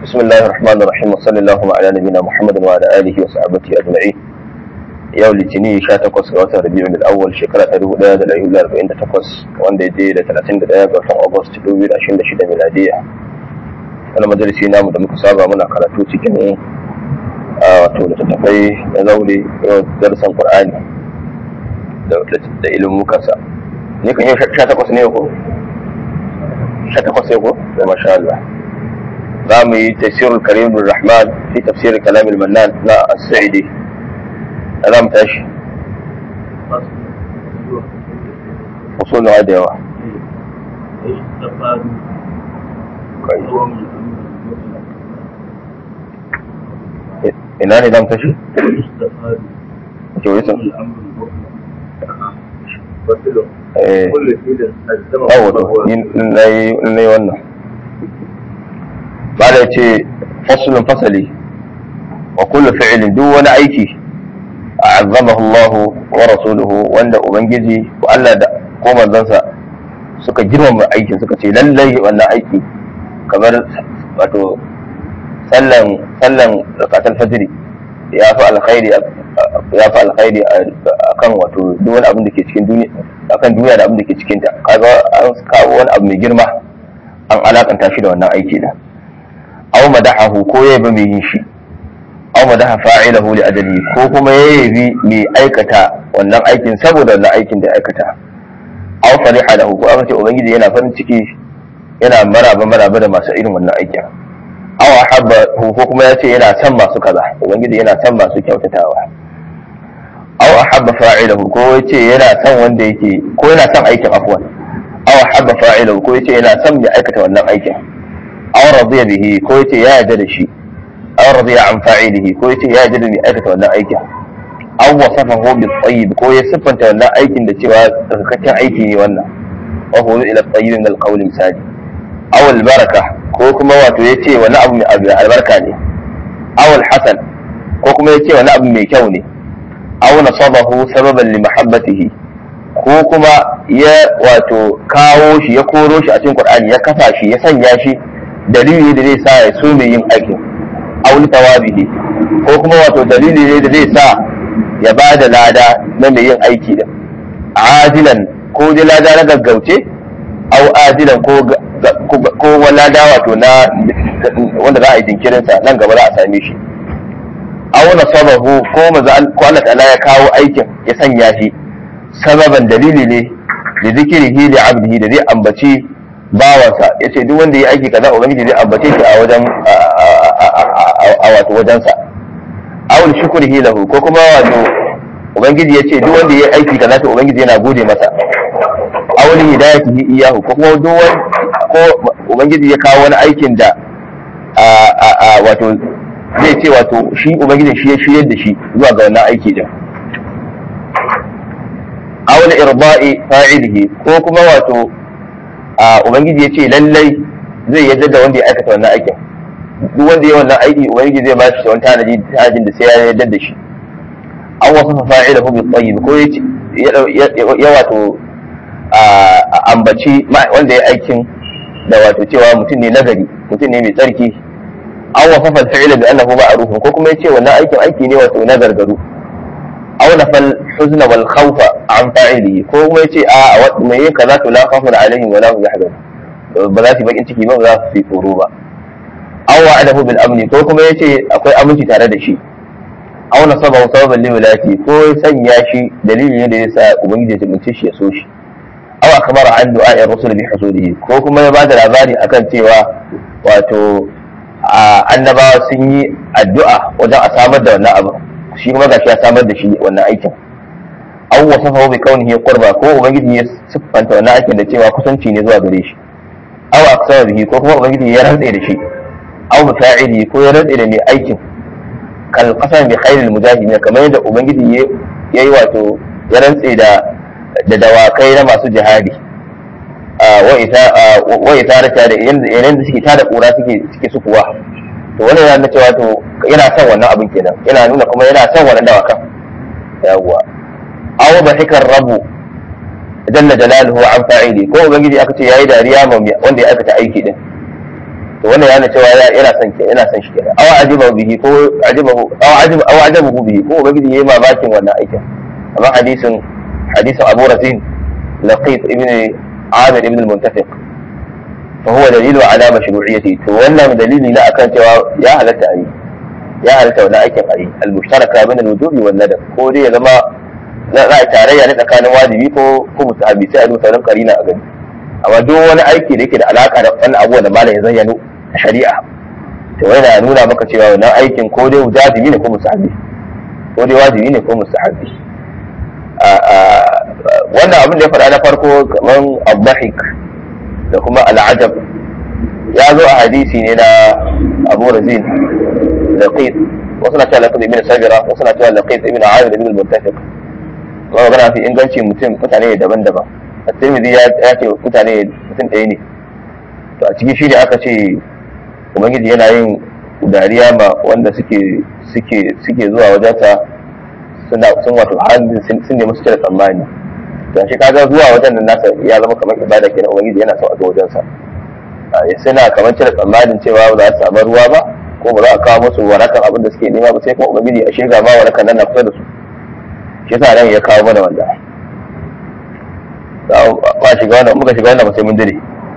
بسم الله الرحمن الرحيم وصلى الله على نبينا محمد وعلى اله وصحبه اجمعين yau litini 18 ga watan rabi'ul awwal shekara ta 1448 wanda ya je da 31 ga watan august 2026 miladiya wani majalisi namu da muka saba muna karatu cikin wato littattafai na zaure yau darasan qur'ani da ilimin mukansa ne kan yau 18 ne ko 18 ne ko da masha Allah za mu yi tafsirul karim rahman fi tafsir kalam al-mannan na as-sa'idi za mu tashi usulun da yawa ina ne za mu tashi? ke wuri sun? na yi wannan ba da ce fasulun fasali wa kullu fi'ilin duk wani aiki a'azzamahu Allah wa rasuluhu wanda ubangiji ko Allah da ko manzansa suka girmama aikin suka ce lallai wannan aiki kamar wato sallan sallan zakatul fajr ya fi alkhairi ya fi alkhairi akan wato duk wani abin da ke cikin duniya akan duniya da abin da ke cikin ta kaga an kawo wani abu mai girma an alakanta shi da wannan aiki da aw madahahu ko ya ba mai yin shi aw madaha fa'ilahu li ajali ko kuma ya yabi mai aikata wannan aikin saboda wannan aikin da aikata aw fariha lahu ko aka ce ubangiji yana farin ciki yana maraba maraba da masu irin wannan aikin aw ahabba ko kuma ya ce yana son masu kaza ubangiji yana son masu kyautatawa aw ahabba fa'ilahu ko ya ce yana son wanda yake ko yana son aikin afwan aw ahabba fa'ilahu ko ya ce yana son mai aikata wannan aikin aw radiya bihi ko ya ce ya yarda da shi aw radiya an fa'ilihi ko yace ya ji da mai aikata wannan aikin aw wasafahu bil tayyib ko ya siffanta wannan aikin da cewa tsarkakakken aiki ne wannan wa huwa ila tayyib min al qawl misali aw al baraka ko kuma wato yace wani abu mai albarka ne aw al hasan ko kuma yace wani abu mai kyau ne aw nasabahu sababan li mahabbatihi ko kuma ya wato kawo shi ya koro shi a cikin qur'ani ya kafa shi ya sanya shi dalili da zai sa ya so mai yin aikin auli tawabihi ko kuma wato dalili ne da zai sa ya ba da lada na mai yin aiki da ajilan ko da lada na gaggauce au ajilan ko ko lada wato na wanda za a yi jinkirin sa nan gaba za a same shi au nasabahu ko maza ko Allah ta'ala ya kawo aikin ya sanya shi sababan dalili ne da zikirihi da abdihi da zai ambaci bawansa ya ce duk wanda ya aiki kaza ubangiji zai ambace shi a wajen a wato wajensa awul shukrihi lahu ko kuma wato ubangiji ya ce duk wanda ya aiki kaza to ubangiji yana gode masa awul hidayatihi iyahu ko kuma duk ko ubangiji ya kawo wani aikin da wato zai ce wato shi ubangiji shi ya shiryar da shi zuwa ga wannan aiki din awul irba'i fa'ilihi ko kuma wato ubangiji ya ce lallai zai yadda da wanda ya aikata wannan aikin duk wanda ya wannan aiki ubangiji zai ba shi wani tanaji tanajin da sai ya yadda da shi an wasu fa'ila hu bi tayyib ko ya wato ambaci wanda ya aikin da wato cewa mutum ne nagari mutum ne mai tsarki an wasu fa'ila bi annahu ma'ruf ko kuma ya ce wannan aikin aiki ne wato na gargaru aw nafal huzna wal khawfa an fa'ilihi ko kuma yace a mai yin kaza to la khawfun alaihim wa la hum yahzanun ba za su bakin ciki ba ba za su yi tsoro ba aw wa'adahu bil amni ko kuma yace akwai aminci tare da shi aw nasaba sababan li wilati ko ya sanya shi dalili ne da yasa ubangiji ya tabbace shi ya so shi aw akbara an du'a rasul bi hasudihi ko kuma ya bada labari akan cewa wato annabawa sun yi addu'a wajen a samar da wannan abu shi kuma gashi ya samar da shi wannan aikin aw wasafa bi kaunihi qurba ko ubangiji ya siffanta wannan aikin da cewa kusanci ne zuwa gare shi aw aksara bihi ko kuma ubangiji ya rantsa da shi aw muta'ili ko ya rantsa da mai aikin kal qasam bi khairil mujahidin kamar yadda ubangiji ya yi wato ya rantsa da da dawakai na masu jihadi wa isarata da yanayin da suke tada kura suke suke sukuwa to wannan yana nuna cewa to yana son wannan abin kenan yana nuna kuma yana son wannan dawakan yawwa aw bahikar rabu jalla jalaluhu an fa'ili ko ubangiji aka ce yayi dariya ma wanda ya aikata aiki din to wannan yana cewa yana son ke yana son shi kenan aw ajiba bihi ko ajibahu aw ajiba aw ajabahu bihi ko ubangiji yayi mamakin wannan aikin amma hadisin hadisin Abu Razin Laqit ibn Amir ibn al-Muntafiq fa huwa dalilu ala mashru'iyyati to wannan dalili na akan cewa ya halatta ayi ya halatta wannan aikin ayi al-mushtaraka min al-wujubi wal nadab ko dai ya zama za a tarayya ne tsakanin wajibi ko ko mustahabi sai a duba sauran karina a gani amma duk wani aiki da yake da alaka da wannan abubuwan da malam ya zayyano a shari'a to yana nuna maka cewa wannan aikin ko dai wajibi ne ko mustahabi ko dai wajibi ne ko mustahabi wannan abin da ya faɗa na farko kamar abdahik da kuma al'ajab ya zo a hadisi ne na abu razin laqit wasu na cewa laqit ibn sabira wasu na cewa laqit ibn amir ibn al-muntafiq kuma magana fi inganci mutum mutane daban-daban at-tirmidhi ya ce mutane mutum ɗaya ne to a cikin shi ne aka ce ubangiji yana yin dariya ma wanda suke suke suke zuwa wajensa suna sun wato halin sun nemi su cire tsammani to shi kaga zuwa wajen nan nasa ya zama kamar ibada kenan ubangiji yana son a zo wajensa suna kamar cire tsammanin cewa ba za su samu ruwa ba ko ba za a kawo musu warakan abin da suke nema ba sai kuma ubangiji a shirga ma warakan nan na kusa da su shi yasa nan ya kawo mana wanda ba shiga wannan muka shiga wannan ba sai mun dire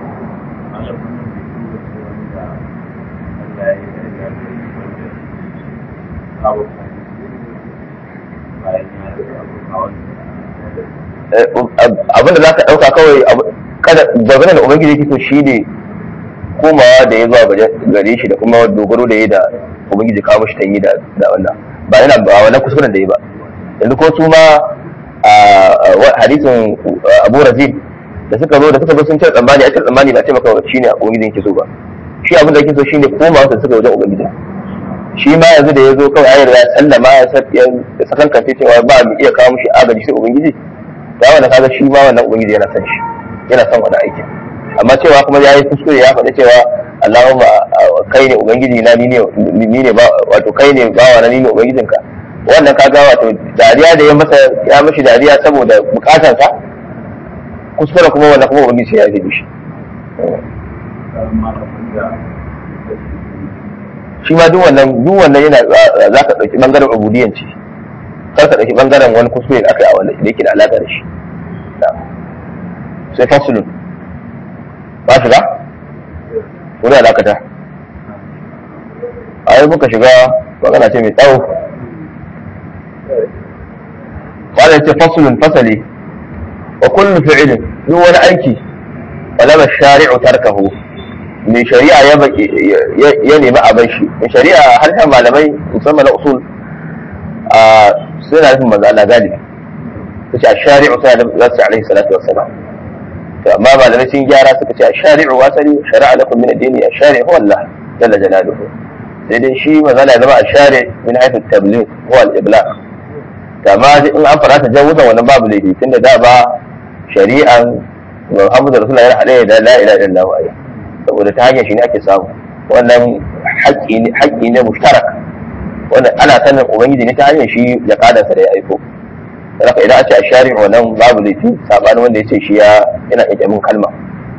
abinda za ka ɗauka kawai kada dangane da ubangiji yake so shi ne komawa da ya zuwa gare shi da kuma dogaro da ya da ubangiji kawo shi tanyi da wannan ba yana ba wannan kuskuren da ya ba yanzu ko su ma hadisin abu razin da suka zo da suka zo sun ce tsammani a ce tsammani ba ce maka shi ne ubangiji yake so ba shi abin da yake so shine komawa da suka wajen ubangiji shi ma yanzu da ya zo kawai ayar ya sallama ya sakankance cewa ba mu iya kawo mishi agaji sai ubangiji ta wanda kaga shi ma wannan ubangiji yana son shi yana son wani aikin amma cewa kuma ya yi kuskure ya faɗi cewa Allahumma kai ne ubangiji na ni ne ni ne ba wato kai ne bawa na ni ne ubangijinka wannan kaga wato dariya da ya masa ya mishi dariya saboda bukatansa kuskure kuma wannan kuma ubangiji ya yi shi shi ma duk wannan duk wannan yana za ka ɗauki ɓangaren ubudiyanci kar ka ɗauki ɓangaren wani kuskure da aka yi a wannan da yake da alaƙa da shi sai fasulun ba shiga wani alaƙata a yi muka shiga magana ce mai tsawo wanda ce fasulun fasali wa kullu fi'ilin duk wani aiki falama shari'u tarkahu mai shari'a ya nemi abin shi mai shari'a harshen malamai musamman na usul suna nufin manzo Allah galibi su ce a shari'u suna da za su alaihi salatu wassalam to amma malamai sun gyara suka ce a shari'u wasali shari'a lakum min ad-dini a shari'u huwa Allah jalla jalaluhu sai dai shi manzo Allah ya zama a shari' min haythu at-tabligh huwa al-iblagh amma in an fara ta jawuzan wannan babu laifi tunda da ba shari'an Muhammadu Rasulullah yana haɗe da la ilaha illallah wa saboda ta hanyar shi ne ake samu wannan haƙƙi ne mushtarak wanda ana sanin ubangiji ne ta hanyar shi ya kadansa da ya aiko saboda idan a ce a shari'a wannan babu laifi sabanin wanda ya ce shi ya yana iya min kalma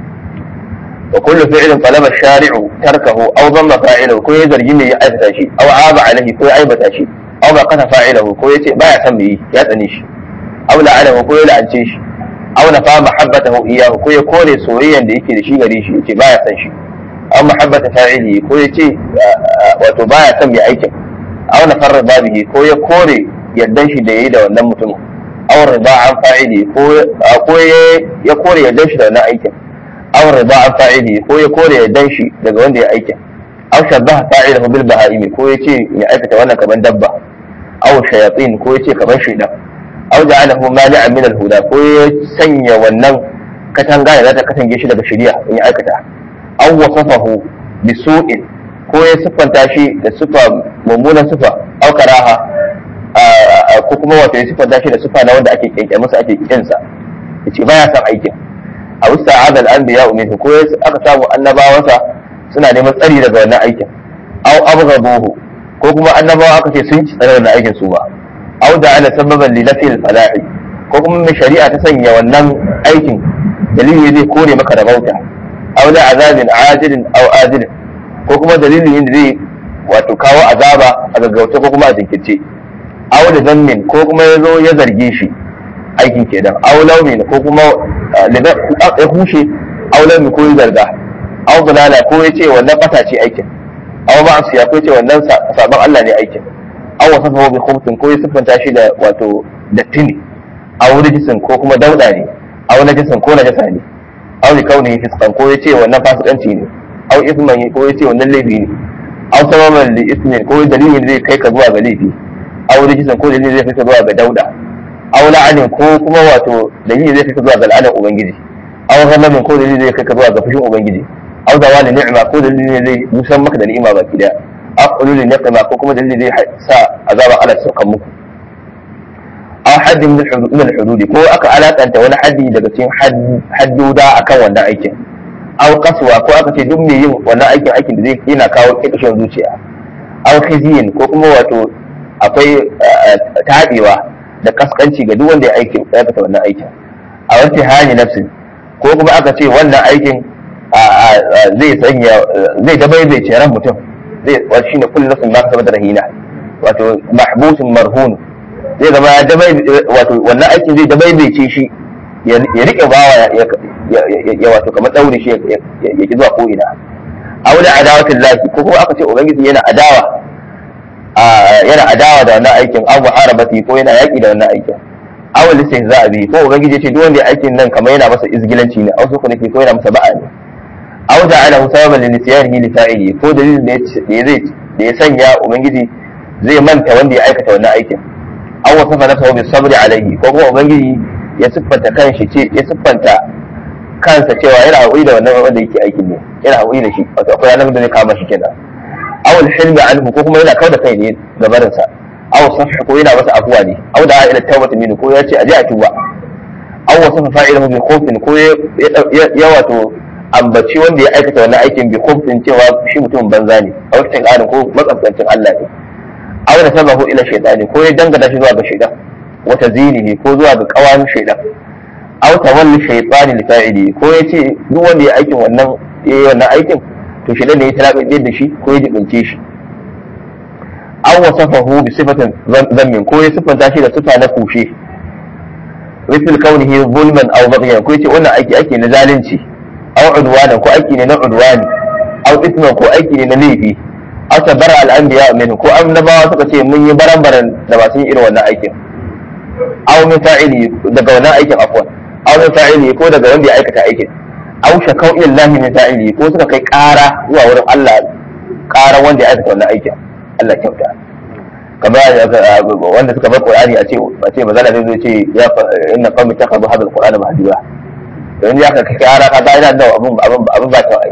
wa kullu fi'lin talaba shari'u tarkahu aw dhamma fa'ilahu ko ya zargi ne ya aikata shi aw aba alaihi ko ya aibata shi aw ba qata fa'ilahu ko ya ce baya son mu yi ya tsane shi aw la'anahu ko ya la'ance shi aw nafa mahabbatahu iyyahu ko ya kore soyayyan da yake da shi gare shi yace baya son shi aw mahabbata fa'ili ko ya ce wato baya son mai aikin aw nafar babihi ko ya kore yardan shi da yayi da wannan mutumin aw riba an fa'ili ko ko ya kore yardan shi da wannan aikin aw riba an fa'ili ko ya kore yardan shi daga wanda ya aikin aw shabbaha fa'ilahu bil baha'imi ko ya ce ya aikata wannan kaman dabba aw shayatin ko ya ce kaman shaidan aw ja'alahu mani'an min al-huda ko ya sanya wannan katanga da ta katange shi daga shari'a in ya aikata aw wasafahu bi su'in ko ya siffanta shi da sifa mummunan sifa aw karaha ko kuma wato ya siffanta shi da sifa na wanda ake kyanke masa ake kinsa yace baya son aikin a wista adal anbiya minhu ko aka samu annabawansa suna neman tsari daga wannan aikin aw abghabuhu ko kuma annabawa aka ce sun ci tsare wannan aikin su ba aw da ana sababan li nafi al-falahi ko kuma mai shari'a ta sanya wannan aikin dalili zai kore maka da bauta aw da azabin ajilin aw ajilin ko kuma dalilin da zai wato kawo azaba a gaggauta ko kuma a jinkirce aw da zammin ko kuma ya zo ya zarge shi aikin kenan aw laumin ko kuma ya hushe aw laumin ko ya zarga aw dalala ko ya ce wannan fata ce aikin aw ma'asiya ko ya ce wannan sabon Allah ne aikin aw wasafa bi khubtin ko ya siffanta shi da wato datti ne aw rijisin ko kuma dauda ne aw najisin ko najasa ne aw li kaunihi fisqan ko ya ce wannan fasikanci ne aw isman ko ya ce wannan laifi ne aw sababan li ismin ko dalilin zai kai ka zuwa ga laifi aw rijisan ko dalilin zai kai ka zuwa ga dauda aw la'anin ko kuma wato dalilin zai kai ka zuwa ga la'anin ubangiji aw ghamamin ko dalilin zai kai ka zuwa ga fushin ubangiji aw zawali ni'ma ko dalilin zai musan maka da ni'ima baki daya aw qulul niqma ko kuma dalilin zai sa azaba Allah saukan muku aw haddin min al-hudud ko aka alakanta wani haddi daga cikin hadduda akan wannan aikin aw kaswa ko aka ce duk mai yin wannan aikin aikin da zai yana kawo kikishin zuciya aw khizyin ko kuma wato akwai tabewa da kaskanci ga duk wanda ya aikin ya fita wannan aikin a wata hali nafsin ko kuma aka ce wannan aikin zai sanya zai dabaibai ran mutum zai wato shine kullu nafsin ma kasabat rahina wato mahbusun marhun zai zama ya dabai wato wannan aikin zai dabaibaice shi ya rike bawa ya wato kamar daure shi ya ki zuwa ko ina aw da adawatin lahi ko kuma aka ce ubangiji yana adawa yana adawa da wannan aikin aw muharabati ko yana yaki da wannan aikin aw listihza bi ko ubangiji ce duk wanda ya aikin nan kamar yana masa izgilanci ne aw suku ko yana masa ba'a ne aw ja'ala sababan li nisyanihi li fa'ili ko dalilin da ya zai da ya sanya ubangiji zai manta wanda ya aikata wannan aikin aw wasafa nafsahu bis sabri alaihi ko kuma ubangiji ya siffanta kanshi ce ya siffanta kansa cewa yana haƙuri da wannan wanda yake aikin ne yana haƙuri da shi wato akwai ranar da zai kama shi kenan aw al-hilmi anhu ko kuma yana kauda kai ne ga barinsa aw safh ko yana masa afuwa ne aw da ila tawbati minhu ko ya ce aje a tuba aw wasafa fa'ilahu bi khawfin ko ya wato ambaci wanda ya aikata wannan aikin bi khawfin cewa shi mutum banza ne a wakacin ƙarin ko matsafancin Allah ne aw da sabahu ila shaytani ko ya dangana shi zuwa ga shaytan wata zinihi ko zuwa ga kawan shaidan aw tawalli shaytani li fa'ili ko yace duk wanda ya aikin wannan yayi wannan aikin to shaidan ne ya talabe da shi ko ya jibince shi aw wasafahu bi sifatin zammin ko ya sifanta shi da sifa na kushe مثل كونه ظلما او بغيا ko yace wannan aiki ake na zalunci aw udwana ko aiki ne na udwani aw isma ko aiki ne na laifi aw tabara al anbiya min ko annabawa suka ce mun yi baran-baran da ba sun yi irin wannan aikin aw min fa'ili daga wannan aikin afwan aw min fa'ili ko daga wanda ya aikata aikin aw shakau ila Allah min fa'ili ko suka kai ƙara zuwa wurin Allah ƙara wanda ya aikata wannan aikin Allah kyauta kamar wanda suka bar Qur'ani a ce a ce mazala zai zo ce ya inna qawmi takhadhu hadha al-Qur'ana mahjura dan ya ka kai ƙara ka ga ina da abun abun abun ba ta ai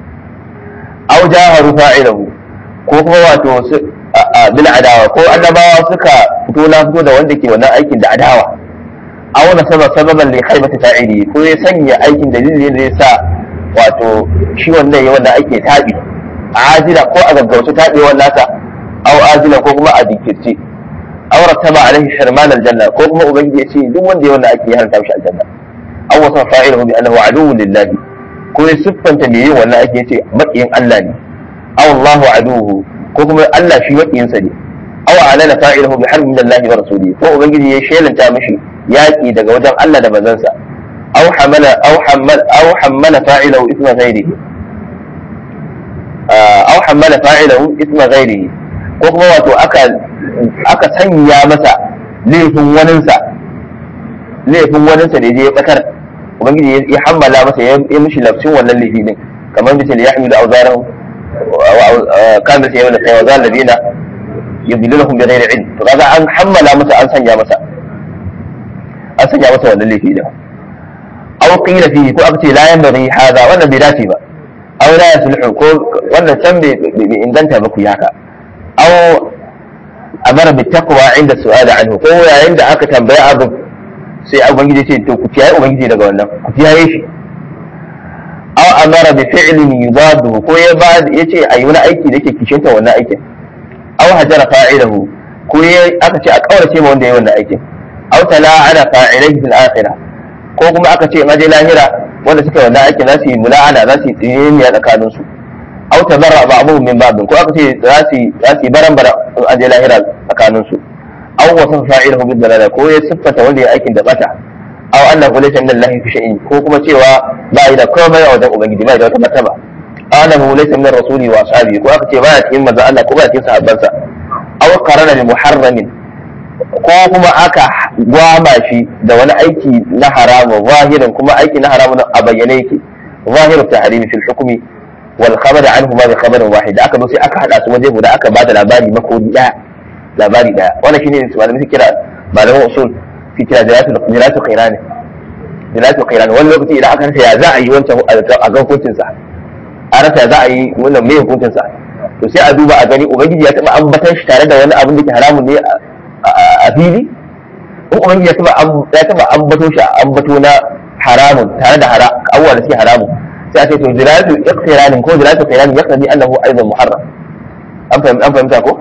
aw jaharu fa'ilahu ko kuma wato bil adawa ko annabawa suka fito na fito da wanda ke wannan aikin da adawa aw na sabab sababan li khaybati fa'ili ko ya sanya aikin dalilin da ya sa wato shi wannan ya wannan ake tabi ajila ko a gaggauta tabewar nasa aw ajila ko kuma a jinkirce aw rattaba alaihi hirman aljanna ko kuma ubangiji ya ce duk wanda ya wannan ake haranta shi aljanna aw wasa fa'iluhu bi annahu aduwwun lillahi ko ya siffanta me yin wannan ake ce makiyin Allah ne aw Allahu aduwwu ko kuma Allah shi makiyinsa ne aw alana fa'iluhu bi harbin min Allah wa rasulihi ko ubangiji ya shelanta mishi yaki daga wajen Allah da manzansa aw hamala aw hamala aw hamala fa'iluhu isma ghairihi aw hamala fa'iluhu isma ghairihi ko kuma wato aka aka sanya masa laifin waninsa laifin waninsa da je ya bakar ubangiji ya hammala masa ya mishi lafcin wannan laifi din kamar misali ya hamilu auzaran كان مثل يوم القيامة وذا الذين يضلونهم بغير علم فهذا أن حمل مسا أن سنجا مسا أن سنجا مسا ولا اللي فيه أو قيل فيه كو أكتي لا ينبغي هذا ولا بذاتي با أو لا يصلح كو ولا تم بإن دنت بكو ياكا أو أمر بالتقوى عند السؤال عنه كو عند أكا تنبيع أبو sai ubangiji ce to ku kiyaye ubangiji daga wannan ku kiyaye shi aw amara bi fi'lin yudadu ko ya ba yace ayi wani aiki da yake kishinta wannan aikin aw hajara fa'ilahu ko ya aka ce a kaurace ma wanda yayi wannan aikin aw tala'ana fa'ilaihi fil akhirah ko kuma aka ce in aje lahira wanda suka wannan aikin za su yi mula'ana za su yi tsiniya tsakanin su aw tabarra ba'dhum min ba'd ko aka ce za su za su baran bara a je lahira tsakanin su aw wasafa fa'ilahu bid dalala ko ya siffata wanda ya aikin da bata aw annahu laysa min Allah fi shay'in ko kuma cewa ba yi da komai a wajen ubangiji ba da wata martaba annahu laysa min rasuli wa ashabi ko aka ce ba ya cikin manzo Allah ko ba ya cikin sahabbansa aw qarana bi muharramin ko kuma aka gwama shi da wani aiki na haramu zahirin kuma aiki na haramu a bayyane yake zahiru tahrimi fil hukmi wal khabar anhu ma bi khabarin wahid aka zo sai aka hada su waje guda aka bada labari makodi daya labari daya wannan shine malamai suke kira malaman usul fi kira jiratul jiratul qairan jiratul qairan wani lokaci idan aka rasa ya za a yi wancan a ga hukuncin sa a rasa ya za a yi wannan mai hukuncin sa to sai a duba a gani ubangiji ya taba ambatan shi tare da wani abin da ke haramun ne a fili in ubangiji ya taba ya taba ambato shi ambato na haramun tare da hara abubuwa da suke haramun sai a ce to jiratul iqtiranin ko jiratul qairan yaqtadi annahu aidan muharram an fahimta an fahimta ko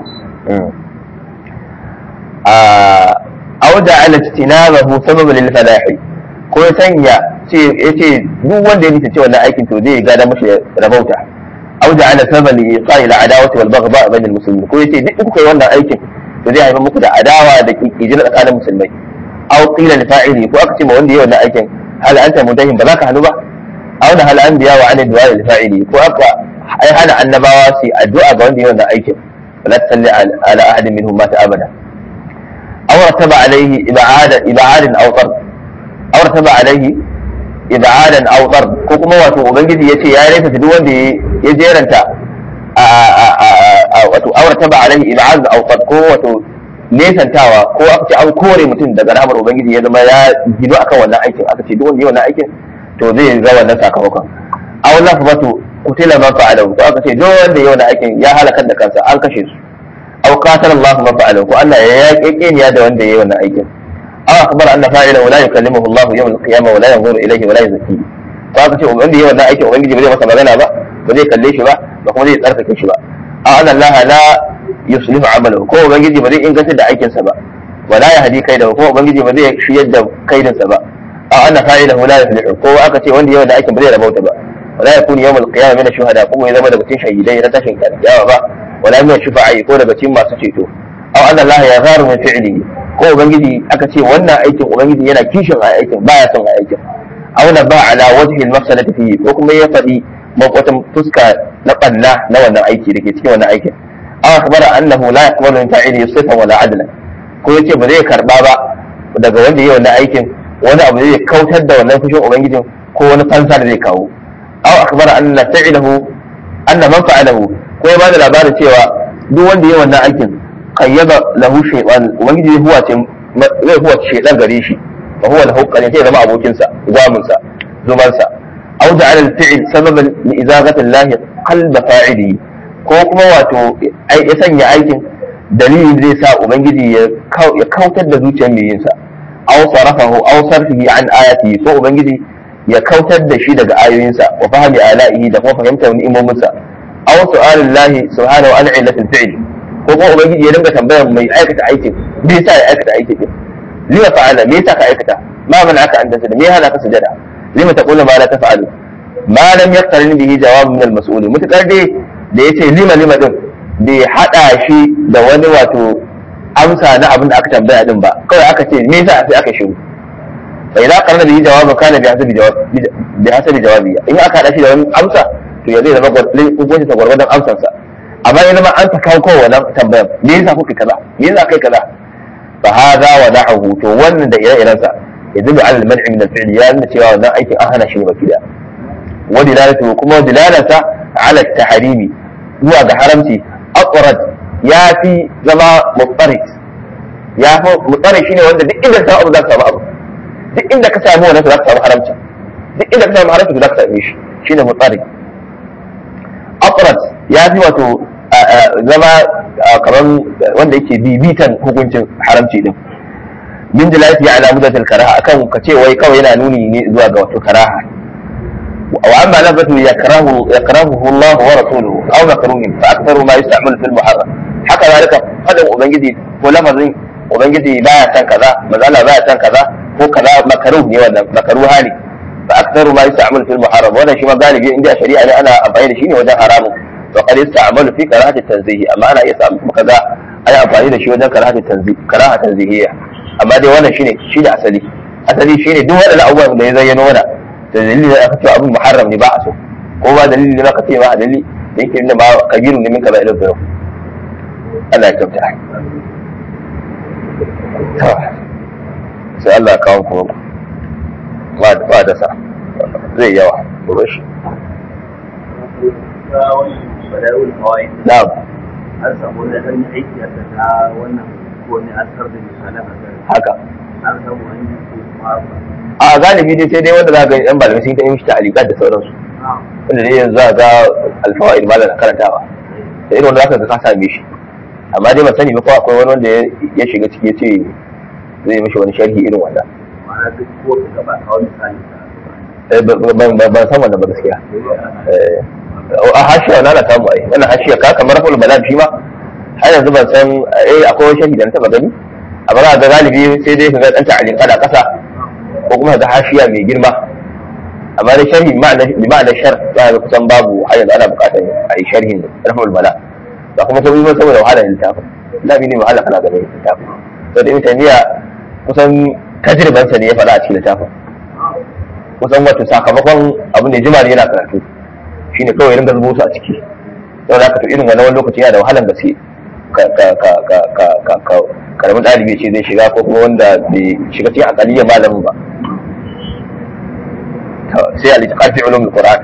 a wajen ala tinabahu sababu lil falahi ko ya sanya ce yace duk wanda ya nita ce wannan aikin to zai gada mashi rabauta aw da ala sababa li iqa'i al adawati wal baghdha bain al muslimin ko yace duk kuka yi wannan aikin to zai haifar muku da adawa da kijira tsakanin musulmai aw qila li fa'ili ko aka ce ma wanda ya wannan aikin hal anta mudahin ba za ka hannu ba aw da hal anbiya wa an du'a li fa'ili ko aka ai hana annabawa su addu'a ga wanda ya wannan aikin ولا تصلي على احد منهم مات ابدا او رتب عليه ابعاد ابعاد او طرد او رتب عليه ابعادا او طرد ko kuma wato ubangiji yace ya rasa duk wanda ya jeranta wato aw rtaba alaihi ib'ad aw qad ko wato nesantawa ko aka ce an kore mutum daga rahmar ubangiji ya zama ya gido akan wannan aikin aka ce duk wanda ya wannan aikin to zai ga wannan sakamakon aw lafzatu kutila man fa'alahu ko aka ce duk wanda ya wannan aikin ya halakar da kansa an kashe su aw qatala Allah man fa'alahu ko Allah ya yaƙe ya da wanda ya wannan aikin aw akhbara anna fa'ilahu la yukallimuhu Allah yawm al-qiyamah wa la yanzuru ilayhi wa la yuzakkihi ko aka ce wanda ya wannan aikin ubangiji ba zai masa magana ba ba zai kalle shi ba ba kuma zai tsarkake shi ba a anna Allah la yuslihu amalahu ko ubangiji ba zai inganta da aikinsa ba wala ya hadi kai da ko ubangiji ba zai shiyar da kaidinsa ba a anna fa'ilahu la yuflihu ko aka ce wanda ya wannan aikin ba zai rabauta ba wala yakunu yawm al-qiyamah min ash-shuhada ko ya zama daga cikin shahidai na tashin kiyama ba wala min shufa'i ko daga cikin masu ceto aw anna Allah ya gharu min fi'lihi ko ubangiji aka ce wannan aikin ubangiji yana kishin a aikin baya son a aikin aw na ba ala wajhi al-mafsadati fihi ko kuma ya faɗi wata fuska na ɓanna na wannan aiki da ke cikin wannan aikin aw akhbara annahu la yaqbalu min fa'ilihi sifan wala adla ko yace ba zai karba ba daga wanda yayi wannan aikin wani abu zai kautar da wannan fushin ubangijin ko wani fansa da zai kawo aw akhbara anna fa'ilahu anna man fa'alahu ko ya bada labarin cewa duk wanda yayi wannan aikin qayyaba lahu shaytan ubangiji zai huwace zai huwace shaytan gare shi fa huwa lahu qarin sai zama abokinsa gwaminsa zumansa أو جعل الفعل سببا لإزاغة الله قلب فاعله ko kuma wato ya sanya aikin dalilin zai sa ubangiji ya kautar da zuciyar mai yinsa aw sarafahu aw sarfihi an ayati ko ubangiji ya kautar da shi daga ayoyinsa wa fahmi ala'ihi da kuma fahimtar ni'imominsa aw su'alillahi subhanahu an illatil fi'l ko kuma ubangiji ya dinga tambayar mai aikata aikin me yasa ya aikata aikin din lima fa'ala me yasa ka aikata ma man aka an tasada me hana ka sujada lima taqulu ma la taf'alu ma lam yaqtarin bihi jawab min al-mas'ul mutakar dai da yace lima lima din bai hada shi da wani wato amsa na abin da aka tambaya din ba kawai aka ce me yasa sai aka shiru fa idza qarna bihi jawab kana bi hasabi jawab bi hasabi jawabi in aka hada shi da wani amsa to ya zai zama gwargwadon hukunci ta gwargwadon amsarsa amma ya zama an ta kawo kowa wannan tambayar me yasa kuka kaza me yasa kai kaza fa hadha wa da'ahu to wannan da ire-irensa يدل على المنع من الفعل يا أن cewa wannan aikin an hana shi baki da ودلالته kuma dilalata على التحريم zuwa ga haramci aqrad ya fi zama muttarid ya fi muttarid shine wanda duk inda ka samu abu za ka samu abu duk inda ka samu wannan za ka samu haramci duk inda ka samu haramci za ka same shi shine muttarid aqrad ya fi wato zama kaman wanda yake bibitan hukuncin haramci din min dilalati ala mudatil karaha akan ka ce wai kawai yana nuni ne zuwa ga wato karaha wa amma lafatu yakrahu yakrahu Allah wa rasuluhu aw makruhin fa aktharu ma yusta'mal fil muharram haka zalika fadin ubangiji ko lafazin ubangiji baya san kaza mazala baya san kaza ko kaza makruh ne wannan makruha ne fa aktharu ma yusta'mal fil muharram wannan shi ma galibi inda shari'a ne ana amfani da shi ne wajen haramun to qad yasta'malu fi karahati tanzihi amma ana iya samu kuma kaza ana amfani da shi wajen karahati tanzihi karaha tanzihiyya amma dai wannan shine shi da asali asali shine duk waɗannan abubuwan da ya zayyano mana da dalili da aka ce abin muharram ne ba a so ko ba dalili ne ba ka ce ba dalili da yake nuna ba kabirun ne min kaza ila zuru Allah ya kyauta sai Allah ya kawo kuma ba da sa zai yawa gobe shi na'am an samu da ɗan aiki a ta wannan ko ne an tar da misalan a haka an samu an yi ko kuma a galibi dai sai dai wanda za ga yan malamai sun ta yi mishi ta'alikat da sauransu wanda dai yanzu za ga alfawaid malam karantawa da irin wanda zaka ga ka same shi amma dai ban sani ba ko akwai wani wanda ya shiga ciki ya ce zai mishi wani sharhi irin wanda ma'ana duk ko ka gaba a wani misali Eh, ba- ba- ban ban san wannan ba gaskiya Eh, a hashiya na na samu ai wannan hashiya ka kamar raful balad shi ma har yanzu ban san eh akwai wani sharhi da na taba gani amma za ga galibi sai dai ka ga dan ta'alin kada kasa ko kuma ga hashiya mai girma amma da sharhi bi ma'ana shar za ga kusan babu har yanzu ana bukatar a yi sharhin raful bala ba kuma saboda ba saboda wahala littafin labi ne wahala kana ganin littafin to da ibn taymiya kusan tajribansa ne ya faɗa a cikin littafin kusan wato sakamakon abin da jima ne yana karatu shine kawai ringa zubo su a ciki yau da to irin wannan wani lokaci yana da wahalan gaske ka ka ka ka ka ka ka karamin ɗalibi ce zai shiga ko kuma wanda bai shiga cikin akaliyar malamin ba to sai al-itiqad fi ulum al-Qur'an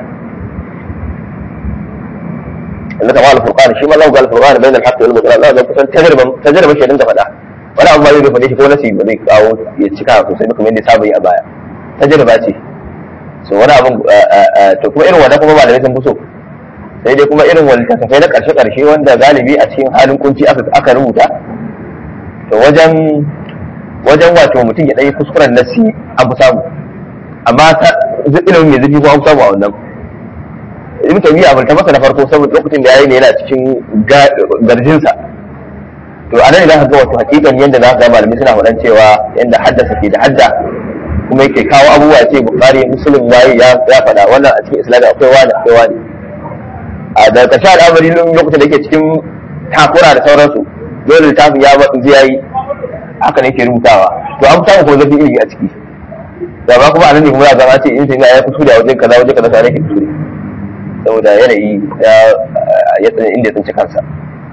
Allah ta'ala al-Furqan shi ma lahu al-Furqan bayan al-haqq wal batil Allah da kusan tajriban tajriban shi dinka faɗa wani abu ma zai faɗe shi ko nasi ba zai kawo ya cika sosai ba kamar yadda saba yi a baya tajriba ce so wani abun to kuma irin wannan kuma malamai sun fi so sai dai kuma irin wani kasafai na karshe karshe wanda galibi a cikin halin kunci aka aka rubuta to wajen wajen wato mutum ya ɗaya kuskuren nasi an fi samu amma ta ilimin mai zurfi ko an fi samu a wannan ibn taymiya abin ta masa na farko saboda lokacin da yayi ne yana cikin garjinsa to anan idan ka ga wato hakikan yadda za ka ga malamai suna faɗan cewa yadda haddasa ke da hadda kuma yake kawo abubuwa ce bukari muslim waye ya ya faɗa wannan a cikin islami akwai wani akwai wani a da ƙarshe al'amari lokacin da yake cikin takura da sauransu dole littafin ya matsu zai yi haka ne ke rubutawa to an samu kuma zafi ilimi a ciki da ba kuma anan ne kuma za a ce in sai ya kuskure a wajen kaza wajen kaza sai ke kuskure saboda yanayi ya ya tsani inda ya tsinci kansa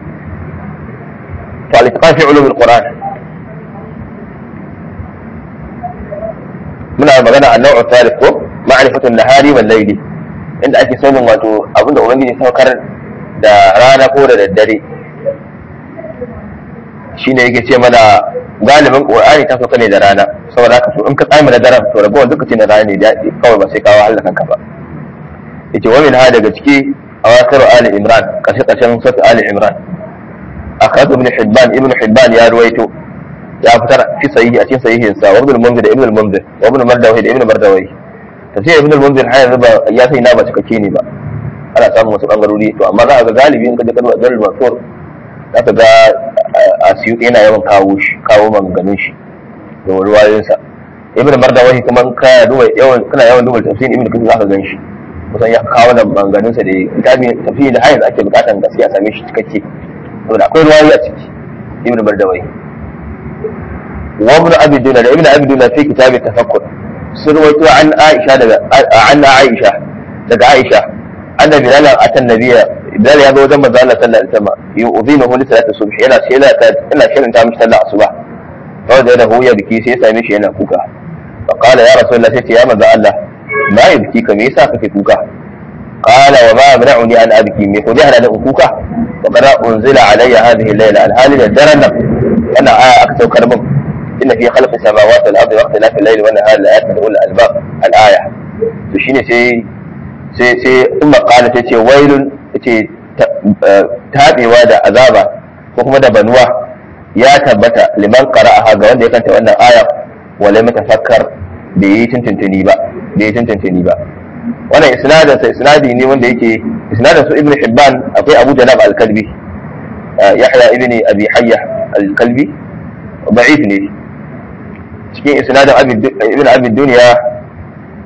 to al-itqan fi ulum al-quran muna magana a nau'in tarif ko ma'rifatun nahari wal layli inda ake sanin wato abinda ubangiji saukar da rana ko da daddare shine yake ce mana galibin qur'ani ta sauka ne da rana saboda haka to in ka tsaya da daren to ragowar duka ce na rana ne da kawai ba sai kawo Allah kanka ba yace wa min hada daga ciki awakar ali imran kashe kashen sura ali imran akhadhu ibn hibban ibn hibban ya ruwaito ya fitar fi sahihi a cikin sahihin sa wa ibn al-munzir ibn al-munzir wa ibn mardawi da ibn mardawi tafsir ibn al-munzir har yanzu ba ya sai na ba cikakke ne ba ana samun wasu bangarori to amma za a ga galibi in ka je kalmar dalil mansur za ka ga a siyu yana yawan kawo shi kawo maganganun shi da ruwayoyin sa ibn mardawi kuma ka duba yawan kana yawan duba tafsirin ibn kathir za ka gan shi kusan ya kawo da maganganun sa da kitabi tafsiri da har yanzu ake bukatan gaskiya a same shi cikakke saboda akwai ruwayoyi a ciki ibn mardawi وابن ابي دولة ابن ابي دولة في كتاب التفكر سرويت عن عائشة عن عائشة لدى عائشة أن بلال أتى النبي بلال هذا وجمع ذلك صلى الله عليه وسلم يؤذينه لصلاة الصبح إلى سيلة إلى شيء أنت مش صلى الصبح فوجده يبكي سيسا مشي هنا كوكا فقال يا رسول الله سيتي يا ماذا الله ما يبكيك ميسا في كوكا قال وما منعني أن أبكي من خذها لأن كوكا وقد أنزل علي هذه الليلة الحال الدرن أنا أكثر كرمه إن في خلق السماوات والأرض واختلاف الليل والنهار لآيات لأولي الألباب الآية تشيني سي سي سي ثم قال تيتي ويل تيتي taɓewa da azaba ko kuma da banuwa ya tabbata liman qara'aha ga wanda ya kanta wannan aya wala matafakkar da yi tuntuntuni ba da yi tuntuntuni ba wannan isnadin sa isnadi ne wanda yake isnadin su ibnu hibban akwai abu janab al-kalbi yahya ibn abi hayya al-kalbi da'if ne cikin isnadin ibn abi duniya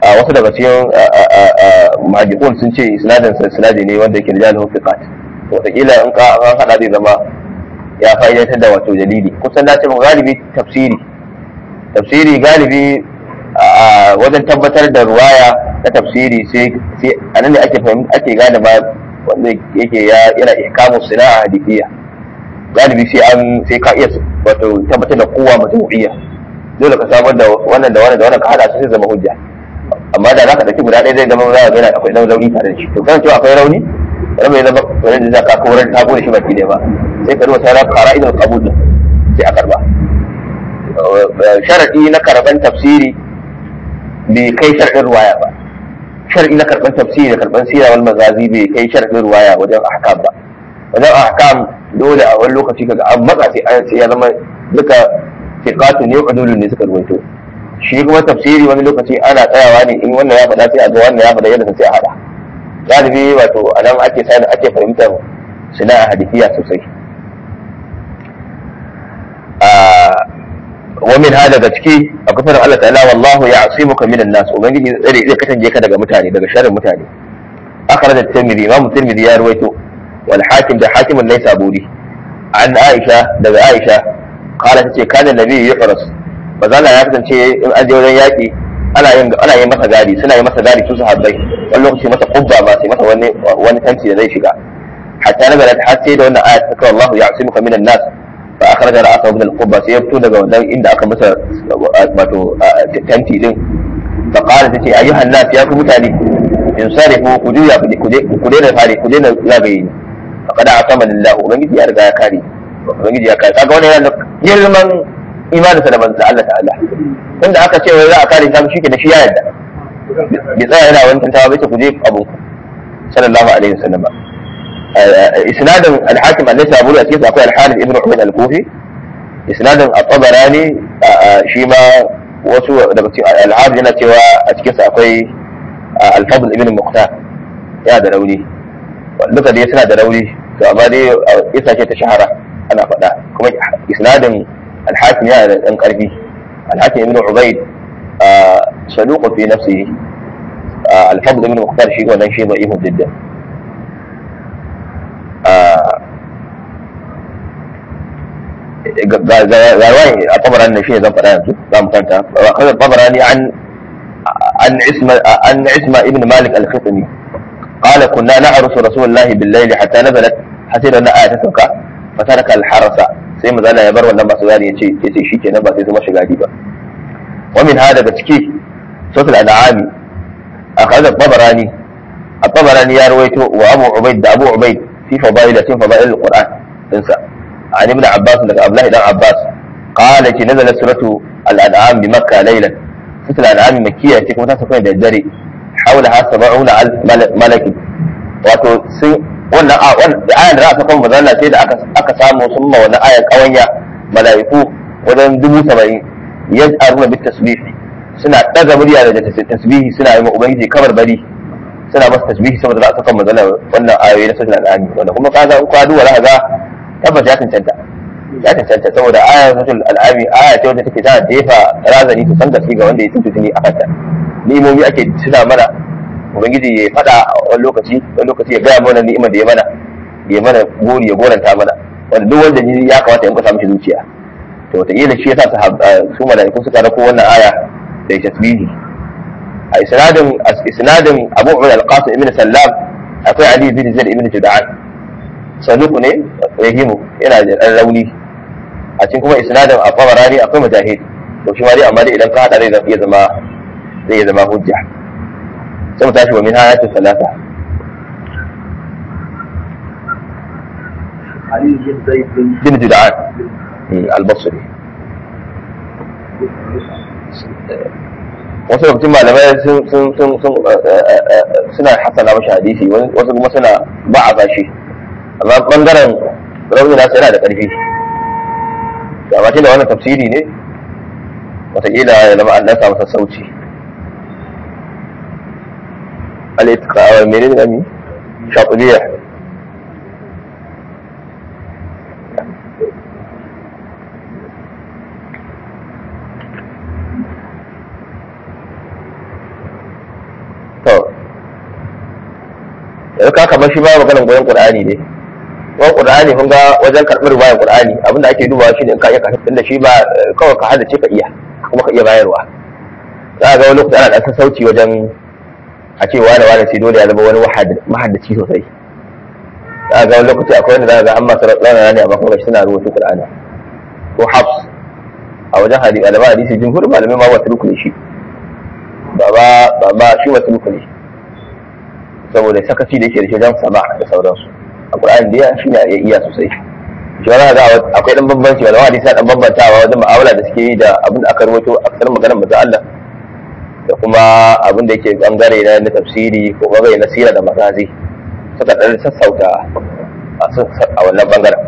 a wasu daga cikin mahajikun sun ce sinadin sinadi ne wanda yake rijal hufiqat wataƙila in ka an haɗa zai zama ya fa'idantar da wato dalili kusan dace mu galibi tafsiri tafsiri galibi a wajen tabbatar da ruwaya na tafsiri sai a nan ne ake fahimta ake gane ma wanda yake yana ihkamu sina'a hadithiyya galibi sai an sai ka iya wato tabbatar da kowa mutumiyya dole ka samar da wannan da wannan da wannan ka hada su sai zama hujja amma da zaka dauki guda ɗaya zai zama za ka ga akwai dan rauni tare da shi to kan cewa akwai rauni wani bai zama wani da zaka kawar ta gode shi baki ne ba sai ka duba sauran qara'idul qabul din sai a karba sharadi na karban tafsiri bai kai sharadin ruwaya ba sharadi na karban tafsiri da karban sira wal mazazi bai kai sharadin ruwaya wajen ahkam ba wajen ahkam dole a wani lokaci kaga an matsa sai ya zama duka fiqatu ne udulun ne suka ruwaito shi kuma tafsiri wani lokaci ana tsayawa ne in wannan ya faɗa sai a ga wannan ya faɗa yadda sai a haɗa galibi wato a nan ake sani ake fahimtar suna a hadifiya sosai wa min hada daga ciki a kafin Allah ta'ala wallahu ya asimuka minan nas ubangiji zai zai kasance ka daga mutane daga sharrin mutane akhraj at-tirmidhi imam tirmidhi ya ruwaito wal hakim da hakim an-naisaburi an aisha daga aisha qala tace kana nabi yuhras bazala ya kasance in aje wajen yaki ana yin ana yin masa gadi suna yi masa gadi su sahabbai wani lokaci masa kubba ba sai masa wani wani tanti da zai shiga hatta na garat har sai da wannan ayat ta kawo Allahu ya'simuka minan nas fa akhraja ra'sahu min al-qubba sai ya fito daga wannan inda aka masa wato tanti din fa qala tace ayyuhan nas ya ku mutane in sarifu ku juya ku daina fare ku daina zagaye ni fa kada asama lillah ubangiji ya riga ya kare ubangiji ya kare kaga wannan yana girman imaninsa da manzo Allah ta'ala tunda aka ce wai za a kare shi shi ke da shi ya yarda bai tsaya yana wani tantawa bai ce ku je abu sallallahu alaihi wasallam isnadin al-hakim annabi abu da cikin akwai al-harith ibn ubayd al-kufi isnadin at-tabarani shi ma wasu daga cikin al-harith yana cewa a cikin sa akwai al-fadl ibn muqtar ya da rauni duka dai suna da rauni to amma dai isa ce ta shahara ana faɗa kuma isnadin al-hakim yana da ɗan ƙarfi al-hakim ibn ubayd صدوق في نفسه الفضل من مختار شيء ولا شيء ضعيف جدا رواية الطبراني شيء ذا فلان ذا مكانتا أخذ الطبراني عن عن عسمة عن عسمة ابن مالك الخطمي قال كنا نعرس رسول الله بالليل حتى نزلت حسينا أن آية تسوكا فترك الحرس سيما ذانا يبر ولما سواني يتي يتي شيء نبا سيما شغادي با ومن هذا بتكي صوت الأنعام أخذ الطبراني الطبراني يا رويته وأبو عبيد أبو عبيد في فضائل في فضائل القرآن انسى عن ابن عباس لك أبله ابن عباس قال نزلت سورة الأنعام بمكة ليلا سورة الأنعام مكية تكون تسكن الدري حولها سبعون ألف ملك wato sun wannan a wannan ayan da aka kuma bazalla sai da aka aka samu sun ma wannan ayan kawanya mala'iku wajen dubu saba'in yaj'aluna bit tasbih suna daga murya da tasbihi suna yi wa ubangiji kamar bari suna masa tasbihi saboda za a saka magana wannan ayoyi na sura al-ani wanda kuma kaga in kwadu wala ga tabbas ya cancanta ya cancanta saboda ayar sura al-ani aya ce wanda take tana jefa razani to san gaske ga wanda ya tuntu tuni a kanta ni'imomi ake tuna mana ubangiji ya fada wani lokaci wani lokaci ya gaya mana ni'imar da ya mana ya mana gori ya goranta mana wanda duk wanda ya kamata ya kusa mishi zuciya to wataƙila shi yasa su mala'iku suka rako wannan aya da tasbihi a isnadin isnadin Abu Umar al-Qasim ibn Sallam akwai Ali bin Zaid ibn Jud'an saduq ne rahimu yana da dan rauni a cikin kuma isnadin Al-Tabarani akwai mujahid to shi ma dai amma dai idan ka hada zai iya zama zai iya zama hujja sai mu tashi wa min hayatu salata علي بن زيد بن bin Jud'an al-Basri wasu lokacin malamai sun sun sun sun suna hasana mashi hadisi wasu kuma suna ba a bashi amma bangaren rauni nasu yana da ƙarfi to amma da wannan tafsiri ne wataƙila ya zama an dan samu sassauci al-itqa wa menene ne shaquliyya yanzu ka kamar shi ba maganar goyon qur'ani ne ko qur'ani kun ga wajen karɓar riwayar qur'ani abinda ake dubawa shi ne in ka iya karɓar da shi ba kawai ka hada ce ka iya kuma ka iya bayarwa za ga wani lokaci ana da sassauci wajen a ce wani wani sai dole ya zama wani mahaddaci sosai za ga wani lokaci akwai wanda za ga an masu ranar ne amma kuma shi suna rubuta qur'ani ko hafs a wajen hadisi alama hadisi jumhur malamai ma wata rukuni shi ba ba ba shi wata rukuni saboda sakaci da yake da shi wajen sama da sauransu a qur'ani da shi ne ya iya sosai shi wani ga akwai dan bambanci malama hadisi dan bambantawa wajen mu'amala da suke yi da abin da aka rawaito aksar maganar manzo Allah da kuma abin da yake bangare na tafsiri ko bangare na sira da magazi suka dan sassauta a wannan bangaren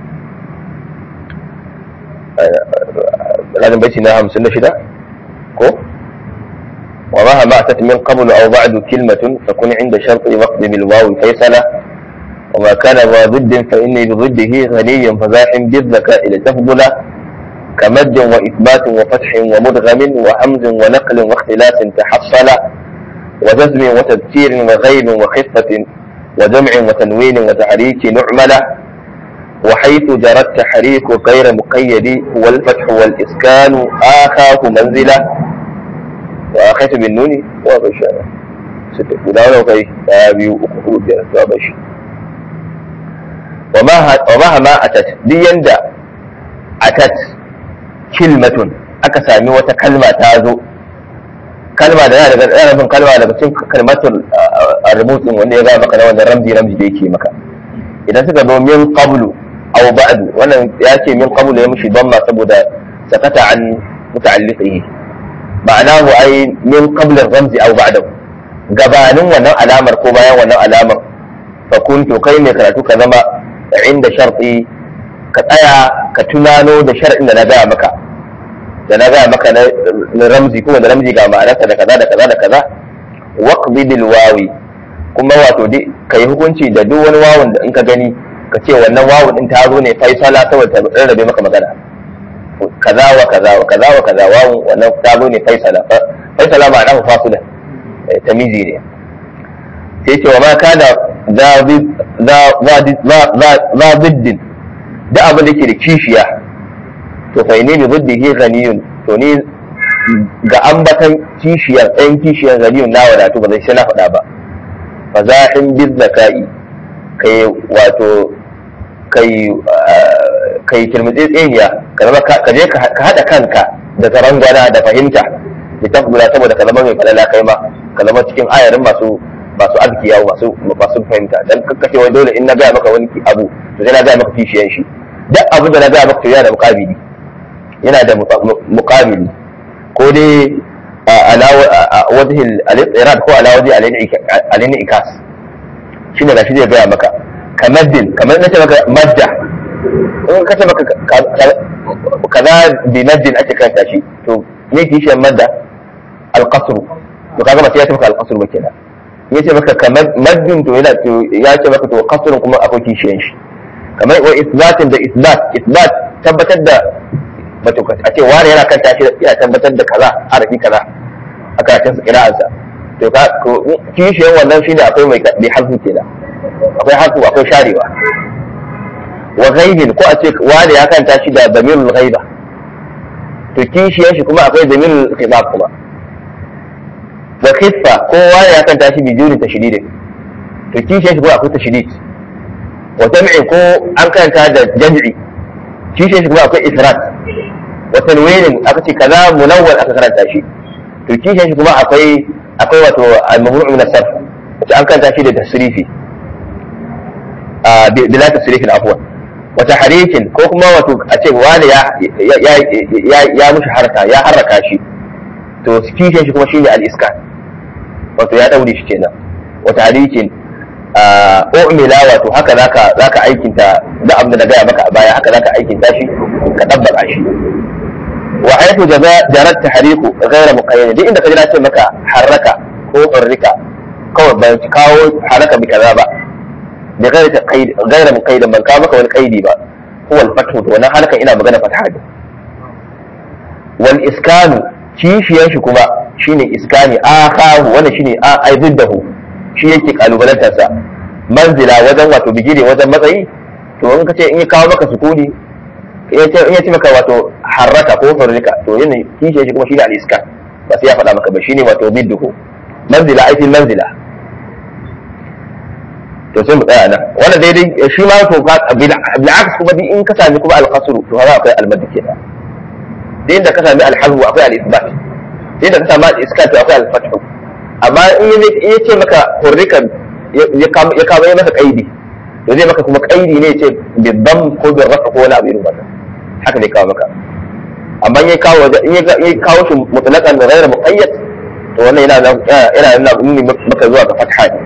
لازم بيتي نعم سنة شدة كو ومهما أتت من قبل أو بعد كلمة فكن عند شرط وقت بالواو فيصلة وما كان ذا ضد فإني بضده غني فزاحم بالذكاء لتفضل كمد وإثبات وفتح ومدغم وهمز ونقل واختلاف تحصل وجزم وتذكير وغيب وخفة وجمع وتنوين وتحريك نعمل وحيث جرى التحريك غير مقيد هو الفتح والإسكان آخاه منزلة وآخيت بالنون وبشارة ستة guda kai daya biyu uku hudu biyar zuwa bashi wa mahama atat duk yanda atat kilmatun aka sami wata kalma ta zo kalma da yana daga yana nufin kalma daga cikin kalmatul rubutun wanda ya ga maka na wannan ramzi ramzi da yake maka idan suka zo min qablu aw ba'du wannan ya ce min qablu ya mushi damma saboda sakata an muta'alliqihi ma'anahu ai min qabl ar-ramzi aw ba'dahu gabanin wannan alamar ko bayan wannan alamar fa kuntu kai ne karatu ka zama inda sharti ka tsaya ka tunano da shar'in da na gaya maka da na gaya maka na ramzi kuma da ramzi ga ma'anarsa da kaza da kaza da kaza waqdi bil wawi kuma wato dai kai hukunci da duk wani wawun da in ka gani ka ce wannan wawun din ta zo ne faisala saboda ta rarrabe maka magana kaza wa kaza wa kaza wa kaza wawun wannan ta zo ne faisala faisala ma'ana fasila tamizi ne sai ce wa ma kana za ziddin da abin da ke da kishiya to fa ne bi ziddihi ghaniyun to ni ga ambatan kishiyar ɗayan kishiyar ghaniyun na wadatu ba zai sai na faɗa ba fa za'in bi zaka'i kai wato kai kai kirmitsi tseniya ka zama ka je ka haɗa kanka da zarangwana da fahimta da tafgura saboda ka zama mai falala kai ma ka zama cikin ayarin masu masu azkiya masu masu fahimta dan kakkace wai dole in na gaya maka wani abu to sai na gaya maka kishiyan shi duk abin da na gaya maka to yana da muqabili yana da muqabili ko dai ala wajhi al-irad ko ala wajhi al-in'ikas shine gashi zai gaya maka kamaddin kamar nace maka madda in kace maka kaza bi maddin ake kanta shi to me kishiyan madda al-qasr to kaga ba sai ya ce maka al-qasr ba kenan ya ce maka kamar maddin to yana ya ce maka to qasrun kuma akwai kishiyan shi kamar wa isbatin da isbat isbat tabbatar da wato a ce wani yana kan tashi yana tabbatar da kaza arafi kaza a karatun kira'ansa to ka kishiyan wannan shine akwai mai bi harfu kenan akwai harfu akwai sharewa wa ghaibin ko a ce wani ya kan tashi da damirul ghaiba to kishiyan shi kuma akwai damirul khibab kuma wa khiffa kowa ya kan tashi bi juri tashdidin to kishiyan shi kuma akwai tashdid wa jam'i ko an kanta da jam'i kishiyan shi kuma akwai ifrat wa tanwinin aka ce kaza munawwal aka karanta shi to kishiyan shi kuma akwai akwai wato al-mamnu' min as-sarf wato an kanta shi da tasrifi a bila tasrifin afwan wa tahrikin ko kuma wato a ce wani ya ya ya mushi harka ya harraka shi to kishiyan shi kuma shine al-iskan wato ya daure shi kenan wata hadikin umila wato haka zaka zaka aikinta da abin da na gaya maka a baya haka zaka aikinta shi ka tabbata shi wa haythu jarat tahriku ghayra muqayyad duk inda ka jira ce maka harraka ko hurrika kawai ban kawo haraka bi kaza ba da ghayra qaid ghayra muqayyad ban kawo maka wani qaidi ba huwa al-fathu to wannan harkan ina magana fataha wal iskanu kishiyan shi kuma shine iskani akahu wannan shine a aibiddahu shi yake kalubalantar sa manzila wajen wato bigire wajen matsayi to in ka ce in ya kawo maka sukuni in ya ce maka wato harraka ko hurrika to yin kishe shi kuma shi ne al-iska ba sai ya faɗa maka ba shine wato bidduhu manzila aikin manzila to sai mu tsaya nan wannan daidai shi ma to bil'aks kuma duk in ka sami kuma al-qasru to haka akwai al-madd kenan da inda ka sami al-hazfu akwai al-isbat da inda ka sami al-iskat akwai al-fathu amma in ya ce maka hurrikan ya kama ya maka kaidi to zai maka kuma kaidi ne ce bidam ko bin rafa ko wani abu irin wannan haka ne kawo maka amma in ya kawo in ya kawo shi mutlaqan da ghayr muqayyad to wannan yana yana yana nuni maka zuwa ga fatha ne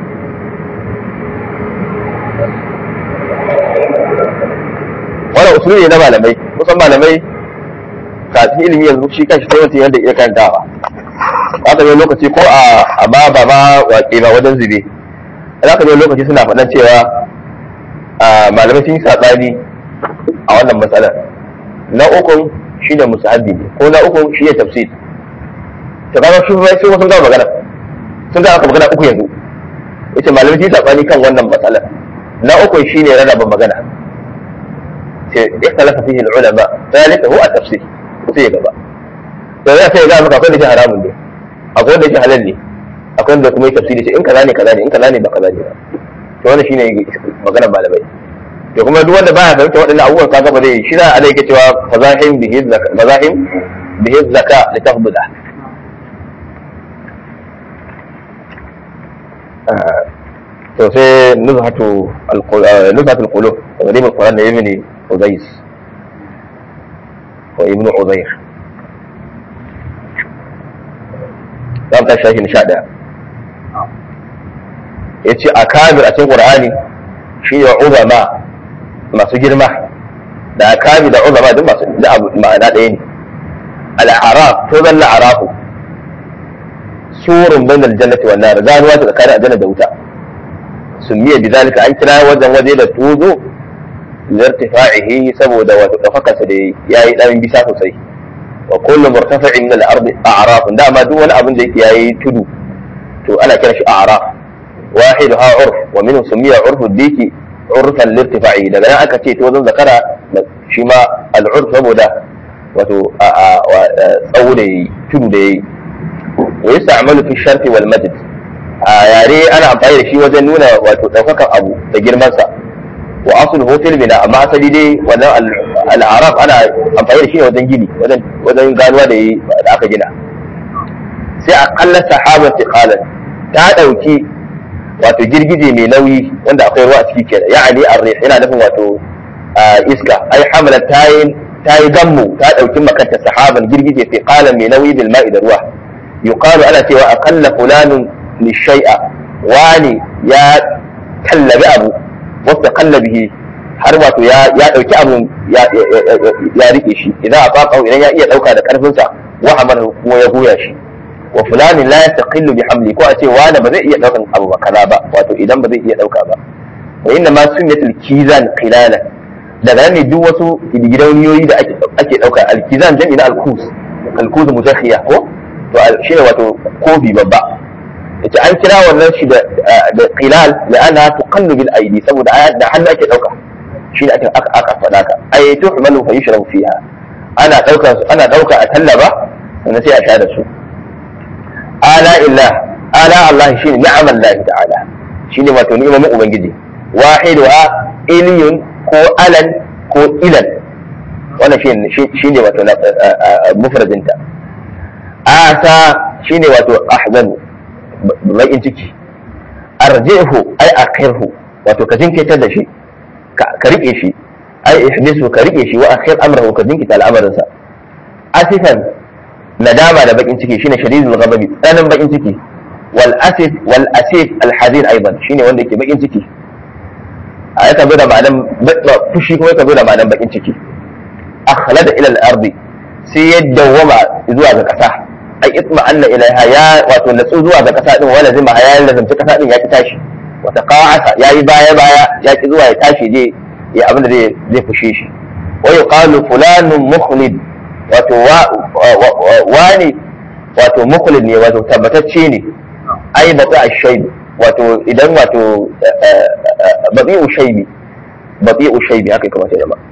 wannan usuli ne na malamai kusan malamai kafin ilimi yanzu shi kanshi sai mutum yadda iya karantawa aka yi lokaci ko a ba ba ba waƙe ba wajen zube za ka yi lokaci suna faɗan cewa malamai sun yi saɓani a wannan matsalar na ukun shi ne musahabi ne ko na ukun shi ne tafsir ta kaga shi bai sai sun gama magana sun gama magana uku yanzu yace malamai sun yi saɓani kan wannan matsalar na ukun shi ne rarraba magana ce ikhtalafa fihi al-ulama thalika huwa at-tafsir sai gaba to ya sai ga maka akwai da shi haramun ne akwai wanda shi halal ne akwai wanda kuma yi tafsiri ce in kaza ne kaza ne in kaza ne ba kaza ne ba to wannan shine maganar malamai to kuma duk wanda baya fahimta waɗannan abubuwan kaga ba zai shi za a yake cewa fazahim bihi zaka fazahim bihi zaka li tafbuda to sai nuzhatu nuzhatu alqulub taqdim alquran da ibn uzais wa ibn uzair dan ta shafi sha daya yace akabir a cikin qur'ani shi ne uzama masu girma da akabi da uzama duk masu da ma'ana ɗaya ne al'araf to zan la'arafu surun bain aljannati wan nar ganuwa ta tsakanin aljanna da wuta summiya bi zalika an kira wajen waje da tuzo lirtifa'ihi saboda wato dafakarsa da yayi dan bisa sosai wa kullu murtafi'in min al-ardi a'raf dama duk wani abin da yake yayi tudu to ana kira shi a'raf wahiduha urf wa minhu summiya urfu diki urfan lirtifa'i daga nan aka ce to zan zakara shi ma al'urf saboda wato tsawo da yayi tudu da yayi wa yasta'malu fi sharfi wal majd a yare ana amfani da shi wajen nuna wato daukakan abu da girman sa wa asluhu fil bina amma asali dai wannan al'arab ana amfani da shi ne wajen gini wajen wajen ganuwa da da aka gina sai aqalla sahaban tiqalan ta dauki wato girgije mai nauyi wanda akwai ruwa a ciki kenan ya'ani ar-rih yana nufin wato iska ai hamala tayin tayi gammu ta dauki makanta sahaban girgije fi qalan mai nauyi bil ma'i da ruwa yuqalu ana cewa aqalla fulanun li shay'a wani ya tallabi abu wasta qallabihi har wato ya ya dauki abu ya ya rike shi idan a faqa idan ya iya dauka da karfin sa wa hamala kuma ya goya shi wa fulanin la yastaqillu bi hamli ko a ce wani ba zai iya daukan abu ba kaza ba wato idan ba zai iya dauka ba wa inna ma sunnatul kizan qilala daga nan ne duk wasu gidauniyoyi da ake ake dauka al-kizan jami'i na al-kus al-kus muzakhiya ko to shine wato kofi babba yace an kira wannan shi da da qilal la'ana tuqallu bil aidi saboda da hannu ake dauka shine ake aka aka faɗa ka ay tuhmalu fa yushrabu fiha ana dauka ana dauka a tallaba sannan sai a sha da su ala illah ala Allah shine ni'amal lahi ta'ala shine wato ni'imomin ubangiji wahiduha iliyun ko alan ko ilan wannan shine shine wato mufradinta asa shine wato ahzan bakin ciki arjihu ai akhirhu wato ka jinkirtar da shi ka rike shi ai ihdisu ka rike shi wa akhir amrahu ka jinkita al'amarinsa asifan nadama da bakin ciki shine shadidul ghadabi tsanin bakin ciki wal asif wal asif al hazin aidan shine wanda yake bakin ciki a yaka zo da ma'anan fushi kuma yaka zo da ma'anan bakin ciki akhlada ila al ardi sai ya dawwama zuwa ga kasa ai itma anna ilaiha ya wato natsu zuwa ga kasa din wala zima ya lazimci kasa din ya ki tashi wata qa'asa yayi baya baya ya ki zuwa ya tashi je ya abin da zai zai fushe shi wa yuqalu fulanun mukhlid wato wani wato mukhlid ne wato tabbatacce ne ai bata ashai wato idan wato bati'u shaybi bati'u shaybi haka ya kamata ya zama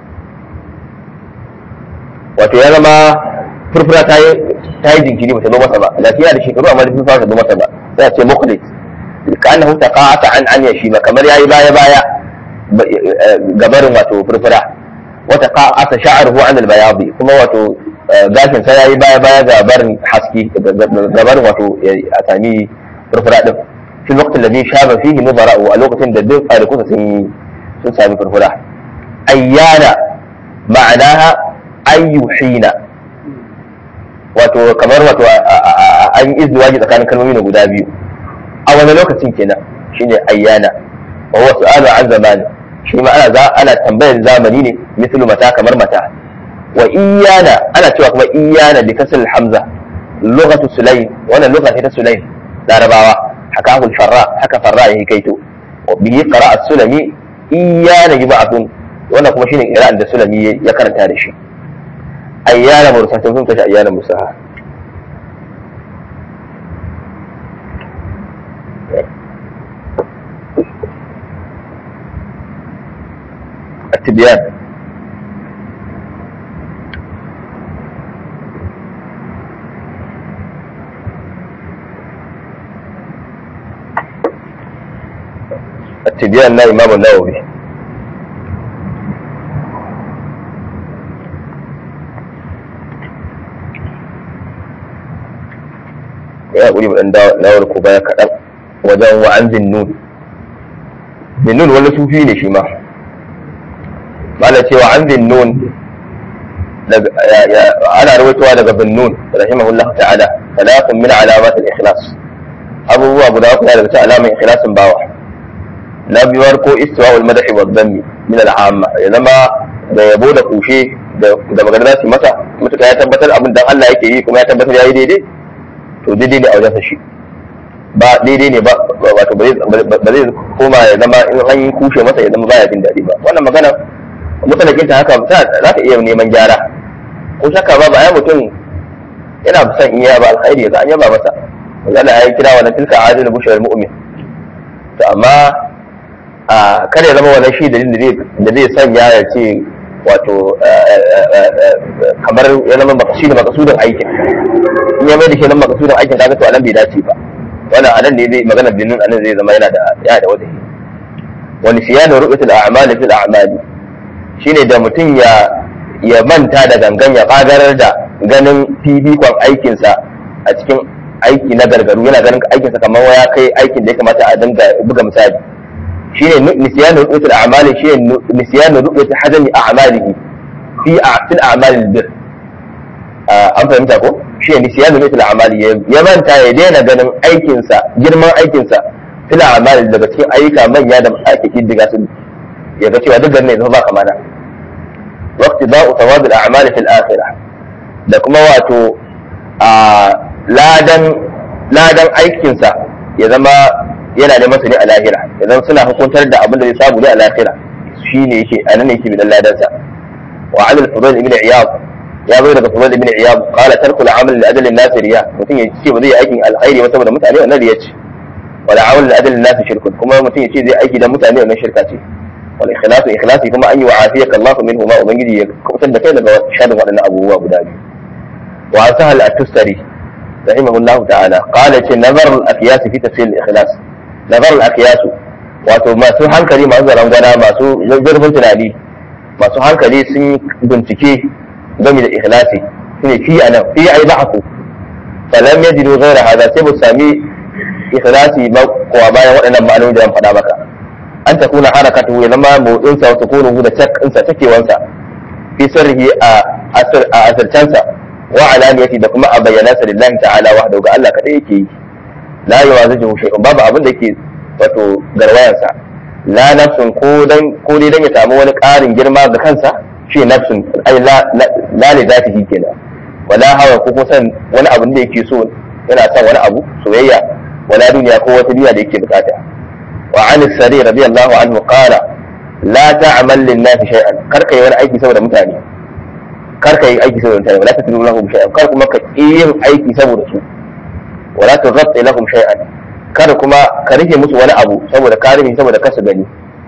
wato ya zama furfura ta yi ta yi jinkiri ba ta zo masa ba lafiya da shekaru amma da furfura ta zo masa ba sai a ce mukhlis كأنه تقاعس عن عن يشيما كما ياي بايا بايا gabarin wato furfura wata qa'ata sha'ruhu an al-bayad kuma wato gashin sa yayi baya baya ga barin haske gabarin wato a sami furfura din fi lokacin da zai shaba fihi mubara'u a lokacin da duk tsarikusa sun sun sami furfura ayyana ma'anaha ayyuhina wato kamar wato an yi izdiwaji tsakanin kalmomi na guda biyu a wani lokacin kenan shine ayyana wa huwa su'alu an zamani shi ma ana za ana tambayar zamani ne mislu mata kamar mata wa iyana ana cewa kuma iyana bi kasal hamza lughatu sulaym wannan lugha ce ta sulaym larabawa haka hul farra haka farra yake kaito wa bihi qara'a sulami iyana yub'athun wannan kuma shine qira'an da sulami ya karanta da shi ayyana mursatun sun tashi ayyana musaha التبيان التبيان لا إمام النووي ya ƙuri mu ɗan dawar ku baya kaɗan wajen wa'an zinnun zinnun wani sufi ne shi ma mala cewa an zinnun ana rawaitowa daga zinnun rahimahullah ta'ala salatun min alamat al-ikhlas abubuwa guda uku daga cikin alaman ikhlasin bawa na biyar ko istiwa'ul madahi wa dhammi min al-amma ya zama da yabo da kushe da magana za su masa mutuka ya tabbatar abin dan Allah yake yi kuma ya tabbatar ya yi daidai to daidai ne a wajensa shi ba daidai ne ba wato ba zai koma ya zama in an yi kushe masa ya zama baya jin daɗi ba wannan magana mutalakin ta haka za ka iya neman gyara ko shakka ba ba ya mutum yana son in ba alkhairi ga an yaba masa magana ya kira wannan tilka adil bushar mu'min to amma a kada ya zama wannan shi dalilin da zai sanya ya ce wato kamar ya zama makasudin makasudin aikin in ya mai da shi nan makasudin aikin kaga to anan bai dace ba wannan anan ne zai magana binin anan zai zama yana da yana da wadahi wani siyanu ru'yatul a'mali fil a'mali shine da mutum ya ya manta da gangan ya kagarar da ganin fifikon aikinsa a cikin aiki na gargaru yana ganin aikinsa kamar ya kai aikin da ya kamata a dinga buga misali shine nisyanu ru'yatul a'mali shine nisyanu ru'yatul hadami a'malihi fi fil a'malil bir an fahimta ko shi ne siya da mutul amali ya manta ya daina ganin aikinsa girman aikinsa fil amali daga cikin ayyuka manya da ake kiddiga su ya ga cewa duk ne zama ba kamana waqti ba'u thawab al a'mal fil akhirah da kuma wato a ladan ladan aikinsa ya zama yana da masa ne a lahira idan suna hukuntar da abin da zai samu ne a lahira shine yake anan ne yake bidan ladansa wa alal fudayl ibn iyad ya zo daga Fudail ibn Iyad qala tarku al-amal li ajli an-nas riya mutum ya ce ba zai aikin alkhairi ba saboda mutane wannan riya ce wala amal li ajli an-nas shirkun kuma mutum ya ce zai aiki dan mutane wannan shirka ce wal ikhlasu ikhlasi kuma an yi wa afiyaka Allah minhu ma ubangiji ya kubutar da kai daga sharin waɗannan abubuwa guda biyu wa sahal at-tustari rahimahullahu ta'ala qala ce nazar al-aqyas fi tafsir al-ikhlas nazar al-aqyas wato masu hankali masu zarangwana masu zurfin tunani masu hankali sun bincike game da ikhlasi shine fi anan fi ai ba'ku falam yajidu ghayra hada sai mu sami ikhlasi ba kuwa bayan waɗannan ma'anoni da an faɗa maka an ta kuna harakatu ya zama motsin sa wata kunu da cak sa takewansa fi sirrihi a asir a asircansa wa alaniyati da kuma a bayyana sa lillahi ta'ala wahdahu ga Allah kadai yake yi la yuwazijuhu shay'un babu abin da yake wato garwayansa la nafsun ko dan ko dai dan ya samu wani ƙarin girma ga kansa shi nafsun ai la li zatihi kenan wala hawa ko kuma san wani abu da yake so yana son wani abu soyayya wala duniya ko wata duniya da yake bukata wa an sari radiyallahu anhu qala la ta'mal lin nasi shay'an kar kai wani aiki saboda mutane kar kai aiki saboda mutane wala tatlu lahum shay'an kar kuma ka yin aiki saboda su wala tughatti lahum shay'an kar kuma ka rike musu wani abu saboda ka rike saboda kasu gani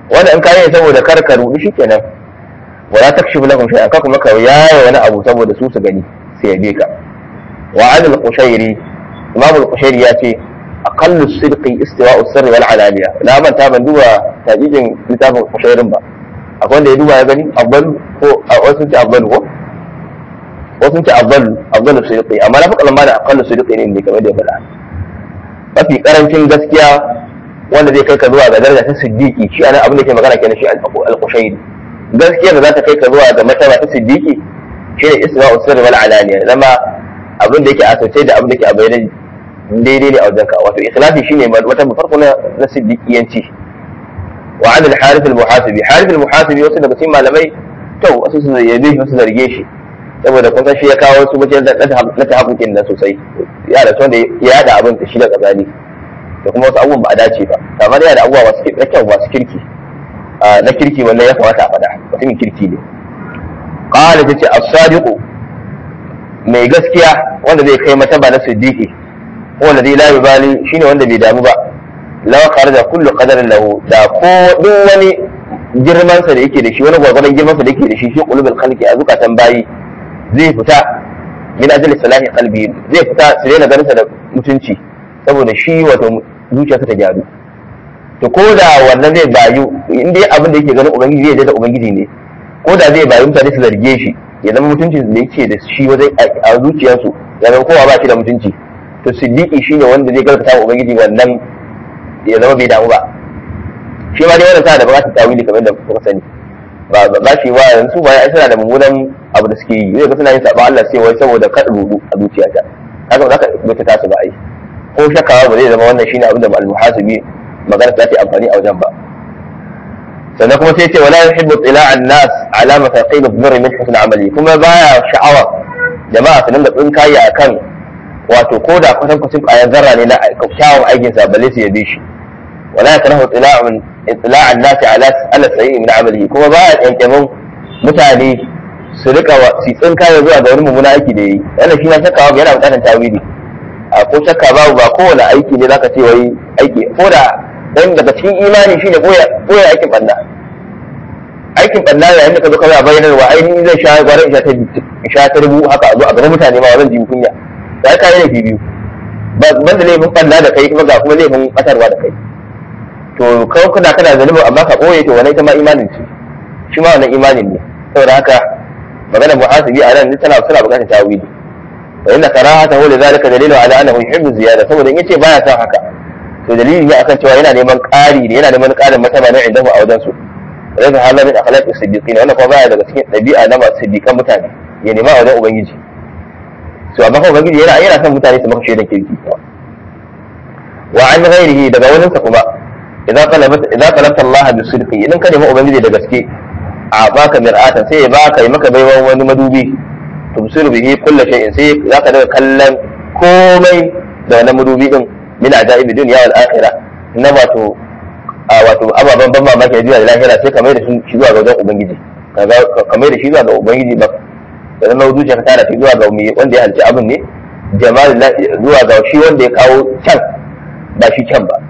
wanda in kayi saboda kar ka rudu shikenan wala takshifu lahum shay'an ka kuma ka yaya wani abu saboda su su gani sai ya bi ka wa an al-qushairi imam al-qushairi ya ce aqallu sidqi istiwa'u sirri wal alaniya na manta ban duba tajijin littafin qushairin ba akwai wanda ya duba ya gani afdal ko a wasu ce afdal ko wasu ce afdal afdal sidqi amma na faɗa lamma da aqallu sidqi ne kamar da ya faɗa mafi karancin gaskiya wanda zai kai ka zuwa ga daraja ta siddiqi shi ana abin da ke magana kenan shi al-qushairi gaskiya da za ta kai ka zuwa ga mataba ta siddiqi shi ne isma'u sirri wal alaniya zama abin da yake asirce da abin da yake a bayyana daidai ne a wajen ka wato ikhlasi shine wata farko na na siddiqiyanci wa an al-harith al-muhasibi harith al-muhasibi wasu daga cikin malamai to wasu su yabe shi wasu zarge shi saboda kun san shi ya kawo su mutum na ta hakukin nan sosai ya da wanda ya da abin da shi da kazali da kuma wasu abubuwan ba a dace ba kamar yana da abubuwa masu na kyau masu kirki na kirki wannan ya kamata a faɗa mutumin kirki ne qala tace as-sadiqu mai gaskiya wanda zai kai mataba na siddiqi wanda zai la yubali shine wanda bai damu ba law kharaja kullu qadarin lahu da ko duk wani girman sa da yake da shi wani gwargwadon girman sa da yake da shi shi qulubul khalqi a zukatan bayi zai fita min ajli salahi qalbi zai fita su daina ganin sa da mutunci saboda shi wato zuciyarsa ta gyaru to ko da wannan zai bayu in dai abin da yake ganin ubangiji zai da ubangiji ne ko da zai bayu mutane su zarge shi ya zama mutuncin da yake da shi wajen a zuciyarsu ya zama kowa ba shi da mutunci to siddiqi shine wanda zai gaskata wa ubangiji wannan ya zama bai damu ba shi ma dai wannan sa da bukatar tawili kamar da kuka sani ba ba shi wa yanzu ba ai suna da mummunan abu da suke yi zai ga suna yin sabon Allah sai wai saboda kada rudu a zuciyata haka ba za ka bata tasu ba ai ko shakka ba zai zama wannan shine abin da al-muhasibi magana ta ce amfani a wajen ba sannan kuma sai ce wala yuhibbu tila'an nas ala mafaqil ad-dhurri min husn amali kuma baya sha'awa jama'a su dinga tsinkaye akan wato ko da kwatan kwatan bayan zarra ne na kyawun aikin sa balle su yabe shi wala yakrahu tila'un itla'an nas ala ala sayyi min amali kuma baya kyankyamin mutane su rika su tsinkaye zuwa ga wani mummuna aiki da yi wannan shi na shakka yana bukatar tawili a ko shakka babu ba kowane aiki ne zaka ce wai aiki ko da dan daga cikin imani shine koya koya aikin banda aikin banda yayin da ka zo ka bayyana wa ainihin zai sha gwara isha ta isha ta rubu haka a zo a gaban mutane ma zan ji kunya sai ka yi laifi biyu ban da laifin banda da kai kuma ga kuma laifin batarwa da kai to kawai kuna kana zanubu amma ka boye to wannan ita ma imanin ce shi ma wannan imanin ne saboda haka maganar muhasibi a nan tana suna bukatar tawili wa inna karahatahu lidhalika dalilu ala annahu yuhibbu ziyada saboda in yace baya son haka to dalili ne akan cewa yana neman ƙari ne yana neman ƙarin mataba ne inda a wajen su rage hala min akhlaqi siddiqin wannan kuma baya daga cikin ɗabi'a na masu siddiqan mutane ya nema a wajen ubangiji to amma kuma ubangiji yana yana son mutane su maka shaidan kirki wa an ghairihi daga wani sa kuma idan talabat idan talabta Allah bi sidqi idan ka nemi ubangiji da gaske a baka mir'atan sai ya baka yi maka baiwan wani madubi tubsiru bihi kullu shay'in sai zaka daga kallon komai da wannan madubi din min ajaibi dunya wal akhirah na wato a wato ababen ban mamaki da da lahira sai kamar da shi zuwa ga wajen ubangiji kamar da shi zuwa ga ubangiji ba da zama zuciya ka tara shi zuwa ga mai wanda ya halci abin ne jamal zuwa ga shi wanda ya kawo can ba shi can ba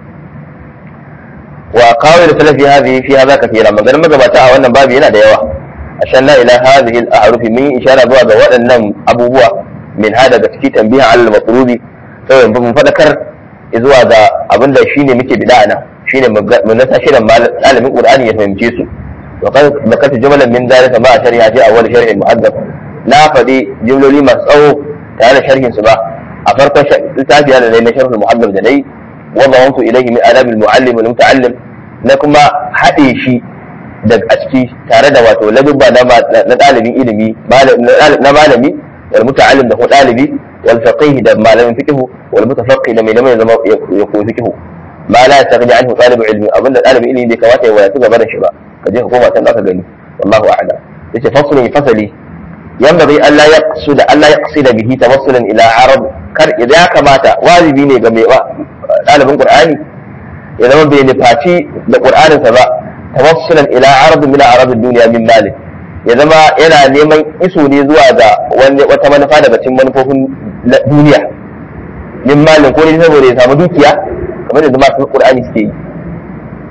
wa kawai da salafi hadhihi fi hadha kathira maganar magabata a wannan babu yana da yawa ashan la ila hadhihi al ahrufi min ishara zuwa ga waɗannan abubuwa min hada daga ciki tambihan al matlubi sai mun fadakar zuwa ga abin da shine muke bida nan shine mun nasa shirin malamin qur'ani ya fahimce su wa qad zakata jumlan min dalika ma shari'a ji awwal sharh muhaddab na fadi jumloli masu tsawo tare da sharhin su ba a farkon littafi da na sharh muhaddab da nayi wa dawantu ilayhi min adab al muallim wal muta'allim na kuma haɗe shi da a ciki tare da wato ladubba na ɗalibin ilimi na malami wal muta'allim da ko ɗalibi wal faqih da malamin fiqh wal mutafaqqih da mai neman zama ya koyi fiqh ma la yastaghni anhu talib ilmi abinda ɗalibin ilimi bai kamata ya wadatu gaba da shi ba ka je ka koma can zaka gani wallahu a'lam yace faslun fasali yanbaghi an la yaqsida an la yaqsida bihi tawassulan ila arab kar idan ya kamata wajibi ne ga mai ɗalibin qur'ani ya zama bai nufaci da qur'aninsa ba tawassulan ila arab min arab duniya min mali ya zama yana neman iso ne zuwa ga wani wata manufa daga cikin manufofin duniya min malin ko ne saboda ya samu dukiya kamar da zama sun qur'ani suke yi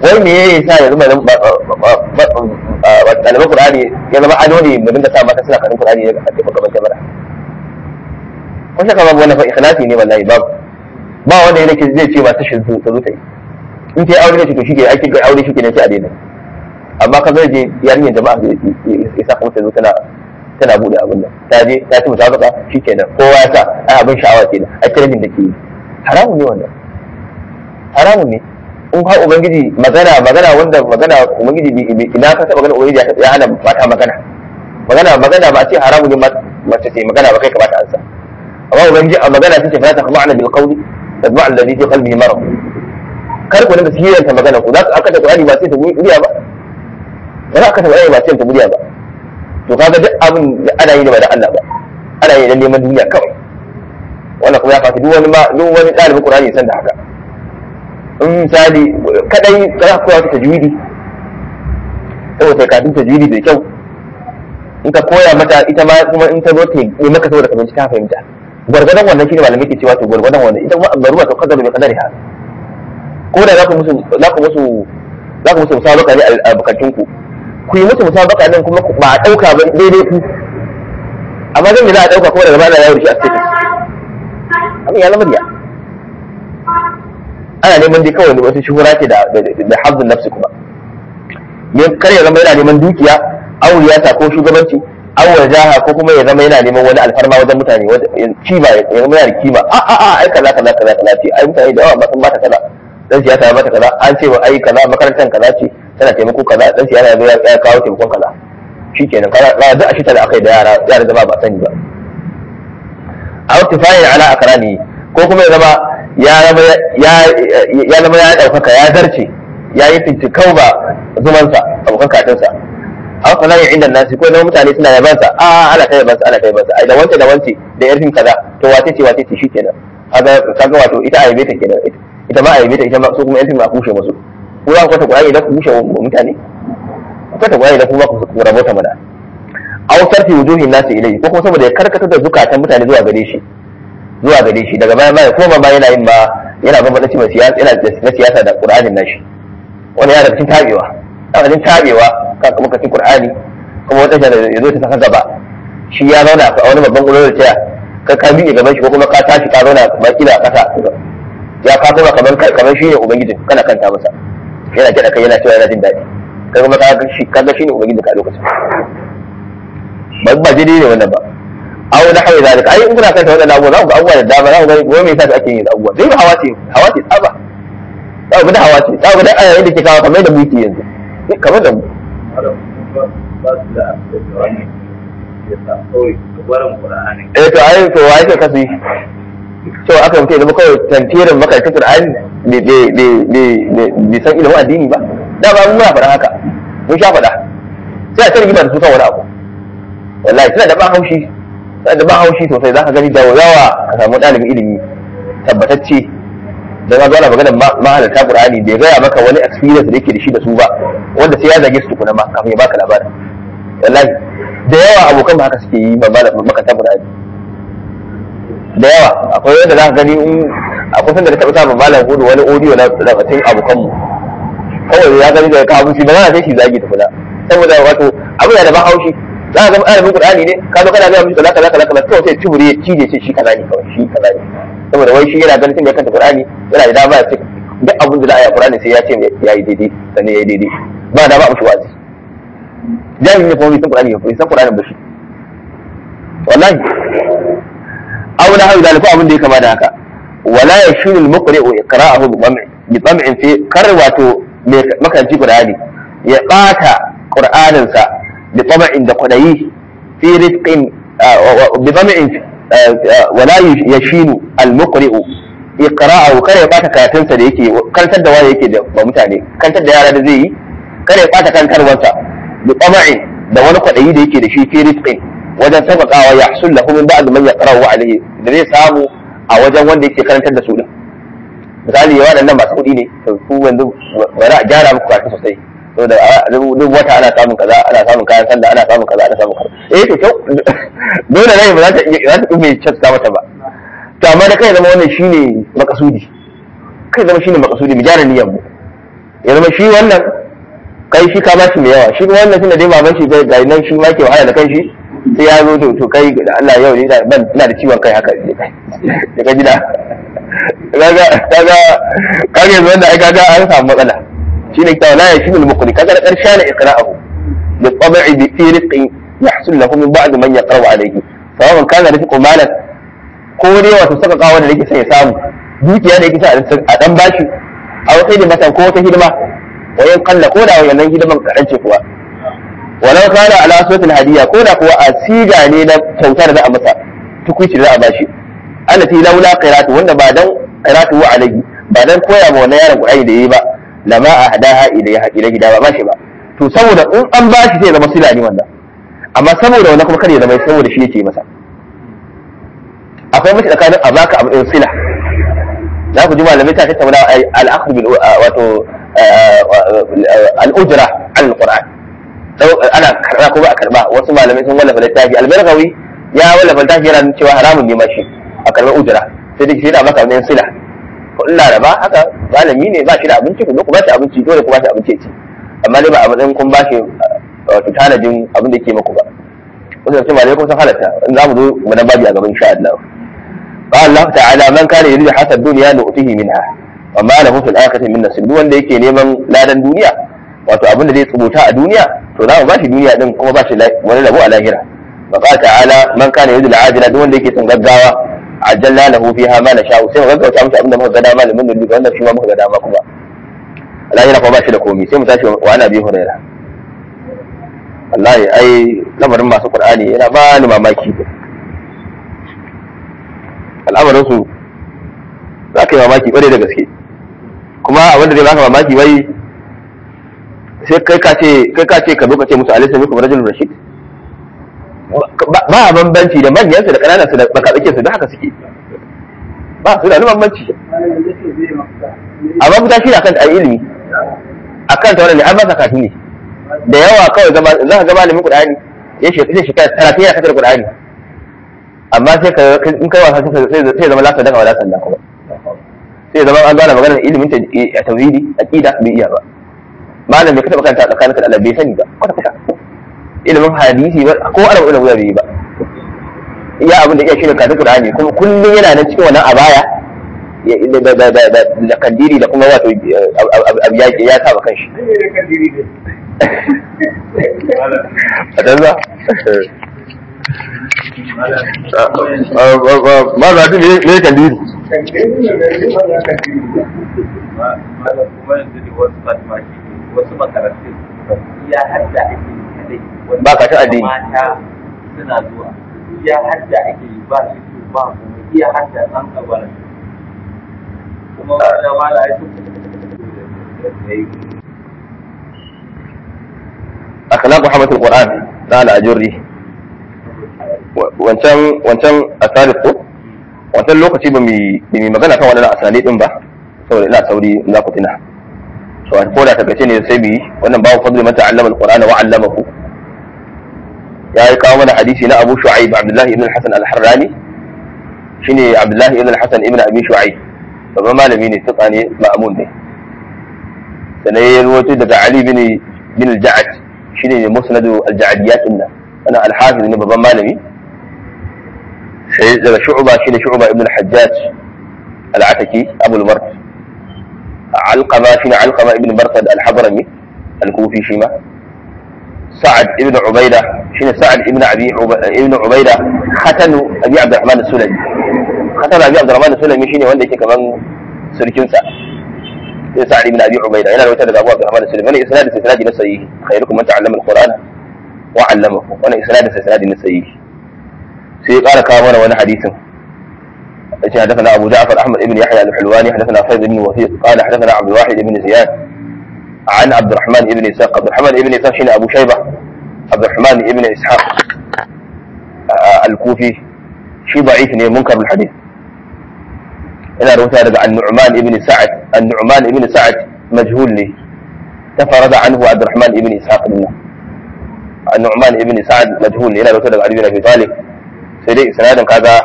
wai me ya sa yanzu ba ɗaliban Qur'ani ya zama ado ne mu dinga sa mata suna karin Qur'ani a cikin gaban kamera ko shaka babu wannan fa ikhlasi ne wallahi babu ba wanda yake zai ce ba ta shi ta zo ta yi in ta yi aure ne to shi ke ake ga aure shi ke ne sai a daina amma ka zai je yarinyar jama'a ya sa kuma ta zo tana tana bude abin nan ta je ta ci musabaka shikenan kowa ya sa ai abin sha'awa kenan ai trending da ke yi haramun ne wannan haramun ne in ha ubangiji magana magana wanda magana ubangiji ina ka taba ganin ubangiji ya hana mata magana magana magana ba a ce haramun ne mace ce magana ba kai kamata an sa amma ubangiji a magana ce fa ta ma'ana bil qawli tadma alladhi fi qalbihi marad kar ku dinga sirranta magana ku za ka aka da qur'ani ba sai ta muriya ba ba za ka ta qur'ani ba sai ta muriya ba to kaga duk abin da ana yi da ba da Allah ba ana yi da neman duniya kawai wannan kuma ya fafi duk wani ma duk wani ɗalibin Qur'ani san da haka in misali kadai za ka koya ta tajwidi saboda kafin tajwidi da kyau in ka koya mata ita ma kuma in ta zo ta yi maka saboda ka bincika fahimta gwargwadon wannan shine malamai ke cewa to gwargwadon wannan ita kuma baruwa ta kadar bi kadari ha ko da za ku musu za ku musu za ku musu musabaka ne a bukatun ku ku yi musu musabaka nan kuma ba a dauka ba daidai ku amma zan yi za a dauka kuma daga bana yawo da shi a status abin ya zama riya ana neman dai kawai wasu shuhura ce da da hazzun nafsi kuma ne kar ya zama yana neman dukiya aw riyasa ko shugabanci aw wajaha ko kuma ya zama yana neman wani alfarma wajen mutane kima ya zama yana da kima a a a ai kaza kaza kaza kaza ce ai mutane da yawa ba sun bata kaza dan siyasa ya bata kaza an ce ai kaza makarantar kaza ce tana taimako kaza dan siyasa ya ya kawo taimakon kaza shikenan kaza za a duk a shi da akai da yara yara da ba sani ba aw tifayin ala akrani ko kuma ya zama ya zama ya zama ya daukaka ya zarce ya yi fintikau ba zumansa abokan katinsa aw kana yin inda nasi ko na mutane suna yabansa a ana ta yabansa ana ta yabansa ai da wance da wance da yarfin kaza to wace ce wace ce shikenan kaga kaga wato ita a yabe ta kenan ita ma a yabe ta ita ma su kuma yarfin ma kushe musu ko za ku ta Qur'ani da ku kushe mutane ku ta Qur'ani da kuma ku rabota mana aw sarfi wujuhin nasi ilayhi ko kuma saboda ya karkata da zukatan mutane zuwa gare shi zuwa gare shi daga baya baya koma ma yana yin ma yana bambanta cewa siyasa yana na siyasa da Qur'anin nashi wani yana cikin tabewa yana cikin tabewa kan kuma kacin Qur'ani kuma wata shi ya zo ta saka gaba shi ya zauna a wani babban gurin da taya ka ka miƙe gaban shi ko kuma ka tashi ka zauna ba kila a ƙasa ya ka kuma kamar kamar shi ne ubangijin kana kanta masa yana kiɗa kai yana cewa yana jin daɗi kai kuma ka ga shi kaga shi ne ubangijin ka a lokacin ba ba daidai ne wannan ba aw na hawa zalika ai in kuna kanta wannan abubuwa za ku ga abubuwa da dama za ku ga wani me yasa ake yin abubuwa dai hawa ce hawa ce tsaba za ku ga hawa ce za ku ga ayayin da ke kawo kamar da muke yanzu kamar da mu eh to ai to wai ka kasu to aka mutu zama kawai tantirin makarantar Qur'ani bai san ilimin addini ba da ba mun muna faɗa haka mun sha faɗa sai a ta rigima da su kan wani abu wallahi suna da ban haushi suna da ban haushi sosai za ka gani da yawa ka samu ɗalibin ilimi tabbatacce da na zauna magana mahalarta Qur'ani bai gaya maka wani experience da yake da shi da su ba wanda sai ya zage su tukuna ma kafin ya baka labarin wallahi da yawa abokan ba haka suke yi ba makanta Qur'ani da yawa akwai wanda za ka gani in akwai sanda da taɓa samun malam hudu wani audio na tsakatin abokanmu kawai ya gani daga kawo shi ba za sai shi zagi tukuna saboda wato abu da ban haushi za ka zama ɗalibin Qur'ani ne ka zo kana ga mishi kaza kaza kaza kaza kawai sai tubure ya cije ce shi kaza ne kawai shi kaza ne saboda wai shi yana ganin tun da ya kanta Qur'ani yana da dama ya ce duk abin da za a yi a Qur'ani sai ya ce ya yi daidai sannan ya yi daidai ba da ba mushi wazi jami'in ne kuma bai san Qur'ani ba bai san Qur'ani ba shi wallahi aw na hawi dalika abin da ya kama da haka wala yashinu al-muqri'u iqra'ahu bi tam'in fi kar wato makaranci Qur'ani ya bata Qur'anin sa bi tam'in da kwadayi fi rizqin bi tam'in wala yashinu al-muqri'u iqra'ahu kar ya bata karatun sa da yake karantar da wani yake da mutane karantar da yara da zai yi kar ya bata kankarwarsa bi tam'in da wani kwadayi da yake da shi fi rizqin wajen sauƙaƙawa ya hasul lahu min ba'd man yaqra'u alayhi da zai samu a wajen wanda yake karantar da su din misali ya waɗannan masu kuɗi ne to ku yanzu bari a gyara muku karatu sosai to da duk wata ana samun kaza ana samun kayan sanda ana samun kaza ana samun kaza eh to kyau dole ne ba za ta iya za ta mai casta mata ba to amma da kai zama wannan shine makasudi kai zama shine makasudi mu gyara niyyar mu ya zama shi wannan kai shi ka ba shi mai yawa shi kuma wannan tunda dai baban shi ga nan shi ma ke wahala da kanshi sai ya zo to kai da Allah yau ne ban ina da ciwon kai haka daga gida kaga kaga kaga yanzu wanda ai kaga an samu matsala shine kitabu la yashmu al-muqri kaga karshe na iqra'ahu bi tab'i bi fi rizqi yahsul lahu min ba'd man yaqra'u alayhi sawaban kana rizqu malan ko dai wato saka kawo da yake sai ya samu dukiya da yake sa a dan bashi a wata hidima ko wata hidima wayan kalla ko da wannan hidiman kaɗan ce kuwa walau kana ala suratul hadiya ko da kuwa a siga ne na kyautar da za a masa tukuici da za a bashi allati laula qiratu wanda ba dan qiratu wa alayhi ba dan koya ma wannan yaron qur'ani da yayi ba lama ahdaha ilayha ilayhi da ba bashi ba to saboda in an bashi sai zama sila ne wannan amma saboda wannan kuma kare zama saboda shi yake masa akwai mace tsakanin a baka abu ɗin sila za ku ji malamai ta tattauna al-akhdh bil wato al-ujra al qur'an ana karba ko ba a karba wasu malamai sun wallafa littafi al-barqawi ya wallafa littafi yana cewa haramun ne ma shi a karba ujra sai dai sai da maka ɗin sila ko illa da ba haka malami ne ba shi da abinci ku zo ku ba shi abinci dole ku ba shi abinci ya ci amma dai ba a matsayin kun ba shi wato tanadin abin da ke maku ba wasu da malamai kuma sun halatta in za mu zo mu nan babi a gaban insha Allah قال الله تعالى من كان يريد حسن الدنيا نؤته منها وما له في الآخرة من نصيب duk wanda yake neman ladan duniya wato abin da zai tsubuta a duniya to za mu bashi duniya din kuma bashi wani rabo a lahira wa qala ta'ala man kana yuridu al-ajila duk wanda yake son gaggawa ajjalna lahu fiha ma nasha'u sai mu gaggauta mishi abin da muka ga dama limin da duka wannan shi ma muka ga dama kuma lahira kuma bashi da komai sai mu tashi wa ana bi huraira wallahi ai lamarin masu qur'ani yana ba ni mamaki al'amarinsu za ka yi mamaki ƙware da gaske kuma abin da zai baka mamaki wai sai kai ka ce kai ka ce ka zo ka ce musu alisa muku rajul rashid ba a bambanci da manyansu da ƙananan su da baka tsake su da haka suke ba su da wani bambanci amma fita shi akan a ilimi akan tauran ne an ba sakatu ne da yawa kawai za ka ga malamin qur'ani ya shekara talatin yana kasar qur'ani amma sai ka in kai wasa sai zama lasa daga wala sanda kuma sai zama an gane maganar ilimin ta a tauhidi aqida bai iya ba malam bai ka taba kanta tsakaninka da Allah bai sani ba kwata kwata ilimin hadisi ba ko arab ilimin bai yi ba iya abin da iya shi da kafin Qur'ani kuma kullum yana nan cikin wannan abaya da kandiri da kuma wato abu ya saba kanshi a ma za ta ne kandiri wasu makarantu ya hadda ake yi kadai Ba ka ta addini. mata suna zuwa ya hadda ake yi ba shi ba kuma iya hadda an kabara kuma wanda mala ya ce akhlaq muhammadul qur'an na al-ajurri wancan wancan asali ko wancan lokaci ba mu ba mu magana kan wannan asali din ba saboda ina sauri za ku tuna to ko da ta gace ne sai bi wannan babu fadli man ta'allama al-qur'ana wa 'allamahu ya yi kawo mana hadisi na Abu Shu'aib Abdullah ibn al-Hasan al-Harrani shine Abdullah ibn al-Hasan ibn Abi Shu'aib babban malami ne tuka ne ma'amun ne sannan ya rawaito daga Ali bin bin al-Ja'ad shine ne musnadu al-Ja'adiyat din nan ana al-Hafiz ne babban malami sai daga Shu'ba shine Shu'ba ibn al-Hajjaj al-Ataki Abu al-Mard Alqama shine Alqama ibn Barsad al-Hadrami al-Kufi shi ma سعد ابن عبيدة شنو سعد ابن أبي ابن عبيدة ختن أبي عبد الرحمن السلمي ختن أبي عبد الرحمن السلمي شنو wanda yake kaman surkin sa sai Sa'ad ibn Abi Ubayda yana rawaita daga Abu Abdurrahman al-Sulami wannan isnad sai sanadi na sahihi khairukum man ta'allama al-Qur'an wa 'allamahu wannan isnad sai sanadi na sahihi sai ya ƙara kawo mana wani hadisin yace حدثنا أبو جعفر أحمد بن يحيى الحلواني حدثنا فيض بن وثيق قال حدثنا عبد الواحد بن زياد عن عبد الرحمن بن إسحاق عبد الرحمن بن إسحاق شنو أبو شيبة عبد الرحمن بن إسحاق آه الكوفي شي ضعيف ne منكر الحديث ina rubuta daga النعمان بن سعد النعمان بن سعد مجهول ne تفرد عنه عبد الرحمن بن إسحاق منه النعمان بن سعد مجهول ne ina rubuta daga Ali bin Abi Talib sai dai isnadin kaga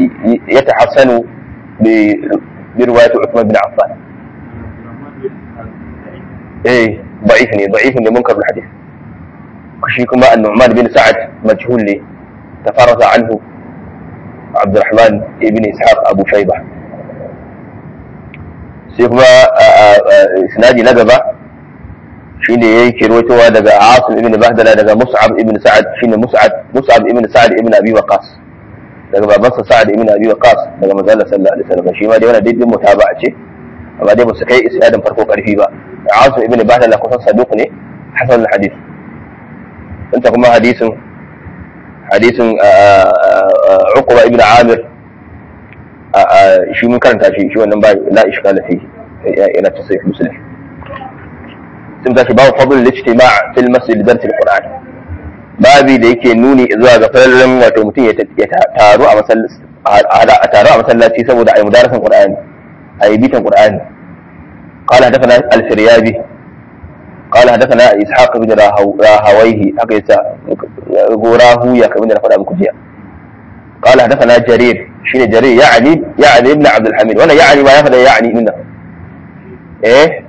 يتحسن برواية عثمان بن عفان eh da'if ne da'if ne munkar hadith shi kuma an-nu'man bin sa'ad majhul ne tafarasa anhu Abdurrahman ibn Ishaq Abu Shayba sai kuma sinadi na gaba shine yake rawaitowa daga Asim ibn Bahdala daga Mus'ab ibn Sa'ad shine Mus'ab Mus'ab ibn Sa'ad ibn Abi Waqqas daga babansa Sa'ad ibn Abi Waqqas daga manzon Allah sallallahu alaihi wasallam shi ma dai wannan daidai mutaba'a ce amma dai ba su kai isnadin farko karfi ba Asim ibn Bahdala kusan saduq ne hasan al-hadith انت kuma hadisin hadisin Uqba ibn Amir shi mun karanta shi shi wannan ba la iskala fi yana ta sai muslim sun tashi babu fadl al-ijtima' fil masjid dars al-Qur'an babi da yake nuni zuwa ga farallan wato mutum ya taru a masallaci a taru a masallaci saboda ayi mudarasan Qur'ani ayi bitan Qur'ani قال حدثنا الفريابي قال حدثنا اسحاق بن راهويه haka yasa gorahu ya kamar da na faɗa muku jiya قال حدثنا جرير شنو جرير يعني يعني ابن عبد الحميد وانا يعني ما ياخذ يعني منه ايه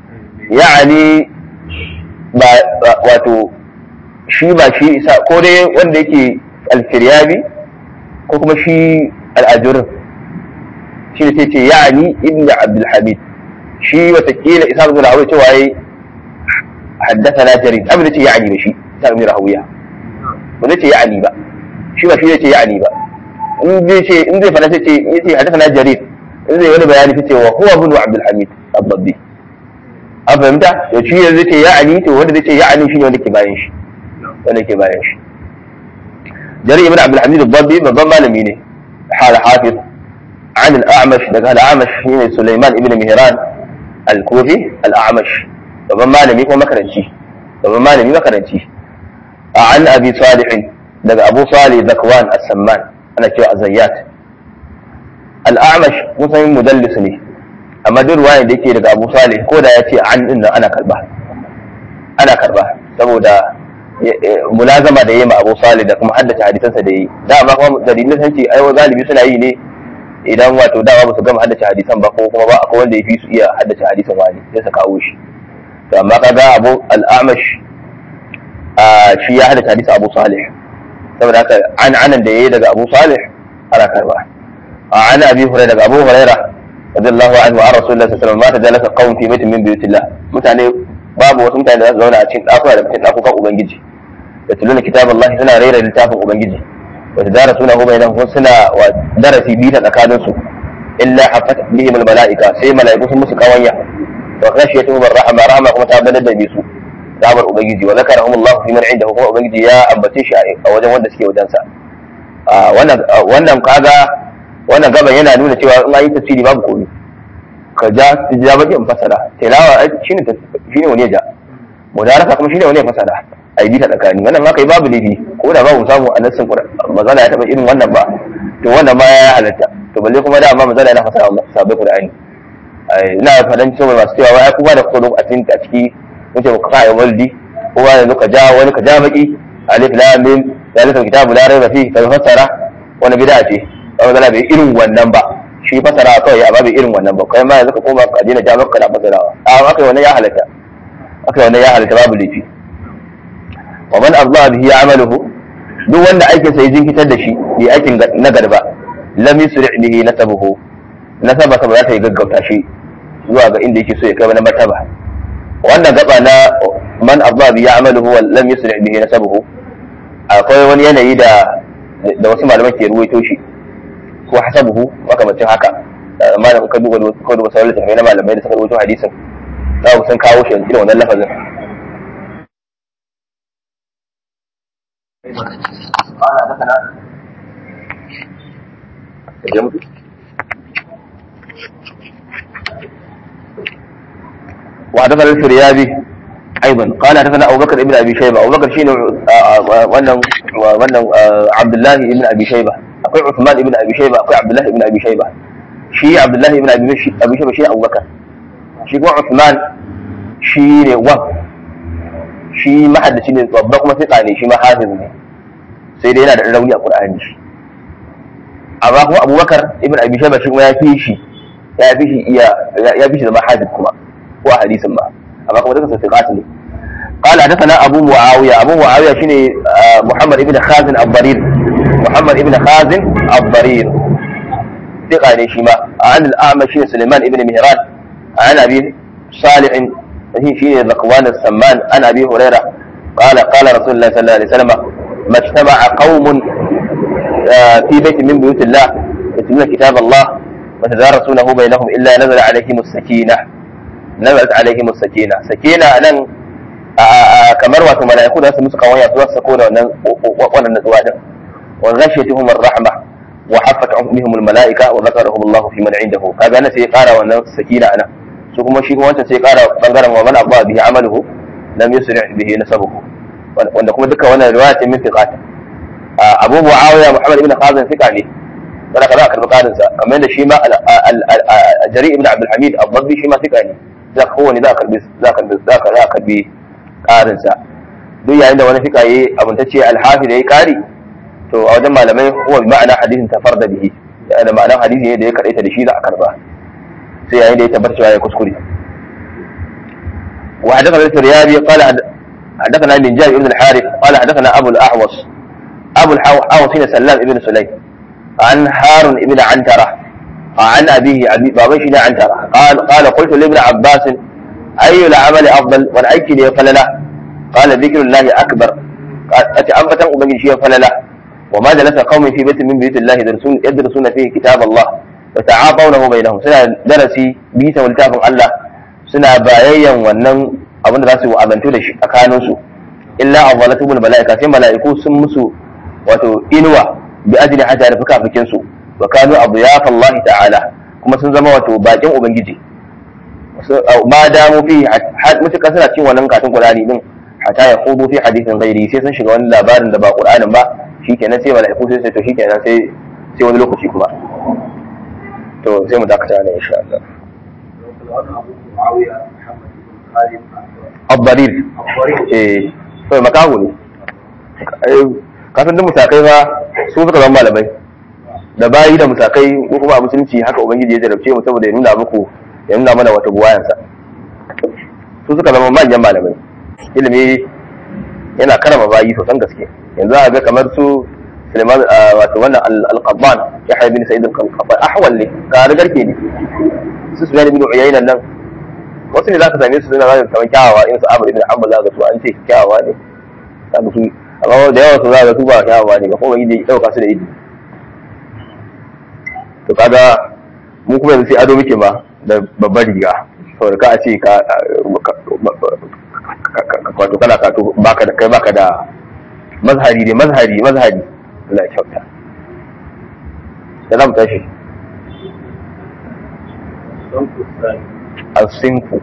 يعني ba wato shi ba shi isa ko dai wanda yake alfiryabi ko kuma shi al'ajurin shi ne ce ya'ani ibn abdul hamid shi watakila isa ibn rahawiya cewa yayi haddathana jarir abin da ce ya'ani ba shi isa ibn rahawiya ba zai ce ya'ani ba shi ba shi zai ce ya'ani ba in zai ce in zai fada sai ce yace haddathana jarir in zai wani bayani sai ce wa huwa ibn abdul hamid ad-dabbi an fahimta to shi yanzu zai ce ya'ani to wanda zai ce ya'ani shine wanda ke bayan shi wanda ke bayan shi jarir ibn abdul hamid ad-dabbi babban malami ne hal hafiz عن الأعمش ده الأعمش هنا سليمان ابن مهران الكوفي الأعمش babban malami ko makaranci babban malami makaranci an abi salih daga abu salih zakwan as-samman ana cewa azayyat al-a'mash musan mudallis ne amma duk ruwayan da yake daga abu salih ko da yace an din nan ana karba ana karba saboda mulazama da yayi ma abu salih da kuma haddace hadisansa da yayi da amma kuma dalilin san ce ai galibi suna yi ne idan wato dama ba su gama haddace hadisan ba ko kuma ba akwai wanda ya fi su iya haddace hadisan wani sai su kawo shi to amma kaga abu al'amash shi ya haddace hadisi abu salih saboda haka an anan da yayi daga abu salih ana karba an abi hurairah daga abu hurairah radiyallahu anhu an rasulullahi sallallahu alaihi wasallam ma tajalasa qawm fi baitin min buyutillah mutane babu wasu mutane da za su zauna a cikin dakuna da cikin dakukan ubangiji da tuluna kitaballahi suna raira littafin ubangiji wa tadarasuna hu bainahum suna wa darasi bi ta tsakanin su illa hafat bihim almalaika sai malaiku sun musu kawanya wa khashiyatuhum arrahma rahma kuma ta badar da su damar ubangiji wa zakarahum Allah fi man indahu kuma ubangiji ya ambace shi a wajen wanda suke wajen sa wannan wannan kaga wannan gaban yana nuna cewa in ayi tafsiri babu komai ka ja ja baki in fasara tilawa shine shine wani ja mudarasa kuma shine wani ya fasara ai bi ta tsakani wannan ma kai babu laifi ko da babu samu a nassin mazala ya taba irin wannan ba to wannan ma ya halatta to balle kuma da amma mazala yana fasara sabai qur'ani ina fadan cewa masu cewa wai kuma da kudu a cikin a ciki muke ku kai waldi ko wani ka ja wani ka ja baki alif lam mim zalika kitabu la raiba fihi kai fasara wani bid'a ce ba mazala bai irin wannan ba shi fasara kawai amma bai irin wannan ba kai ma yanzu ka koma ka dina ja maka na fasarawa a akai wannan ya halatta akai wannan ya halatta babu laifi wa man arda bihi amaluhu duk wanda aikin sa ya jinkitar da shi bi aikin na garba lam yusri bihi nasabuhu nasaba ka ba za ta yi gaggauta shi zuwa ga inda yake so ya kai na martaba wannan gaba na man arda bihi amaluhu wa lam yusri bihi nasabuhu akwai wani yanayi da da wasu malaman ke ruwaito shi ko hasabuhu makamacin haka malamin ka duba ko duba sauran littattafai na malamai da suka ruwaito hadisin za ku sun kawo shi irin wannan lafazin قال حدثنا وحدثنا الفريابي ايضا قال حدثنا ابو بكر ابن ابي شيبه ابو بكر شيء wannan wannan عبد الله ابن ابي شيبه akwai Uthman ibn Abi Shayba akwai Abdullah ibn Abi Shayba shi Abdullah ibn Abi Shayba shi Abu Bakar shi kuma Uthman shi ne wa shi mahaddaci ne babba kuma fiqa ne shi ma hafiz ne sai dai yana da rauni a Qur'ani amma kuma Abubakar ibn Abi Shayba shi kuma ya fi shi ya fi shi iya ya fi shi zama hafiz kuma ko a hadisin ba amma kuma duka sadiqat ne قال حدثنا ابو معاويه ابو معاويه شنو محمد ابن خازن الضرير محمد ابن خازن الضرير ثقه ne shi ma عن الاعمش شنو سليمان ابن مهران عن ابي صالح هي شنو ذكوان السمان عن ابي هريره قال قال رسول الله صلى الله عليه وسلم ما اجتمع قوم في بيت من بيوت الله يتلون كتاب الله وتدارسونه بينهم الا نزل عليهم السكينه نزلت عليهم السكينه سكينه nan kamar wato mala'iku da su musu kawaya su sako da wannan wannan natsuwa din wa ghashiyatuhum ar-rahma wa haffatuhum bihim al-mala'ika wa zakarahum Allah fi man indahu kaga na sai kara wannan sakina ana su kuma shi kuma wancan sai kara bangaren wa man abba bihi amaluhu lam yusri bihi nasabuhu wanda kuma duka wannan riwaya ce min fiqat Abu Muawiya Muhammad ibn Khazin fiqa ne wanda kaza karbi karin sa kamar da shi ma Jari ibn Abdul Hamid Abdabbi shi ma fiqa ne za ka kowane za ka karbi za ka za ka karbi ƙarinsa duk yayin da wani fika yi abintacce alhafi da ya ƙari to a wajen malamai huwa bi ma'ana hadisin tafar da bihi da ma'anar hadisi ne da ya kaɗaita da shi za a karba sai yayin da ya tabbatar cewa ya kuskure wa hadathana al-firyabi qala hadathana min jari ibn al-harith qala hadathana abu al-ahwas abu al-ahwas shine sallam ibn sulaym an harun ibn antara عن أبيه أبي بابا شيء عنترة قال قال قلت لابن عباس أي العمل أفضل والأيك لي فلله قال ذكر الله أكبر أتعنفة أبني شيء فلله وما جلس قوم في بيت من بيوت الله يدرسون, يدرسون فيه كتاب الله وتعاطونه بينهم سنة درسي بيتا والتافن الله سنة بايا ونن abin da za su wa'azantu da shi a kanunsu illa awwalatu bil mala'ika sai mala'iku sun musu wato inuwa bi ajli hatta da fuka su wa kanu adyaf Allah ta'ala kuma sun zama wato bakin ubangiji ma damu fi mutuka suna cin wannan katin Qur'ani din hatta ya khudu fi hadithin ghairi sai sun shiga wani labarin da ba Qur'anin ba shikenan sai malaiku sai to shikenan sai sai wani lokaci kuma to sai mu dakata ne insha Allah Abbarir eh to makahu ne kasan duk mutakai ba su suka zama malamai da bayi da mutakai ko kuma a musulunci haka ubangiji ya jarabce mu saboda ya nuna muku ya nuna mana wata buwayansa su suka zama manyan malamai ilimi yana karama bayi sosan gaske yanzu a ga kamar su Suleiman wato wannan al-Qabban ya haibi Sa'id al-Qabban ahwal ne ga garke ne su Sufyan ibn Uyayna nan wasu ne zaka same su suna zaka kamar kyawawa in su Amr ibn Hanbal zaka su an ce kyawawa ne zaka su amma da yawa su zaka su ba kyawawa ne ba kuma yi da dauka su da ido to kaga mu kuma yanzu sai ado muke ma da babbar riga saboda ka a ce ka wato kana kato baka da kai baka da mazhari ne mazhari mazhari Allah ya kyauta salam tashi al-sinfu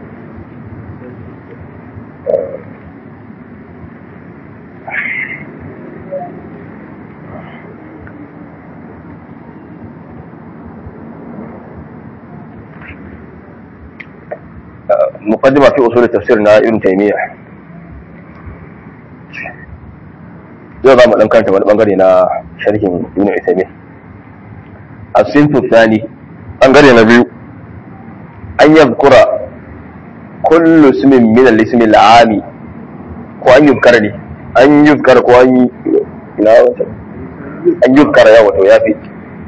مقدمة في أصول التفسير نا ابن تيمية yau za mu ɗan karanta wani ɓangare na sharhin ibn Uthaymeen as-sinfu thani ɓangare na biyu an yadhkura kullu ismin min al-ismi al-ami ko an yuzkara ne an yuzkara ko an ina wata an yuzkara ya wato ya fi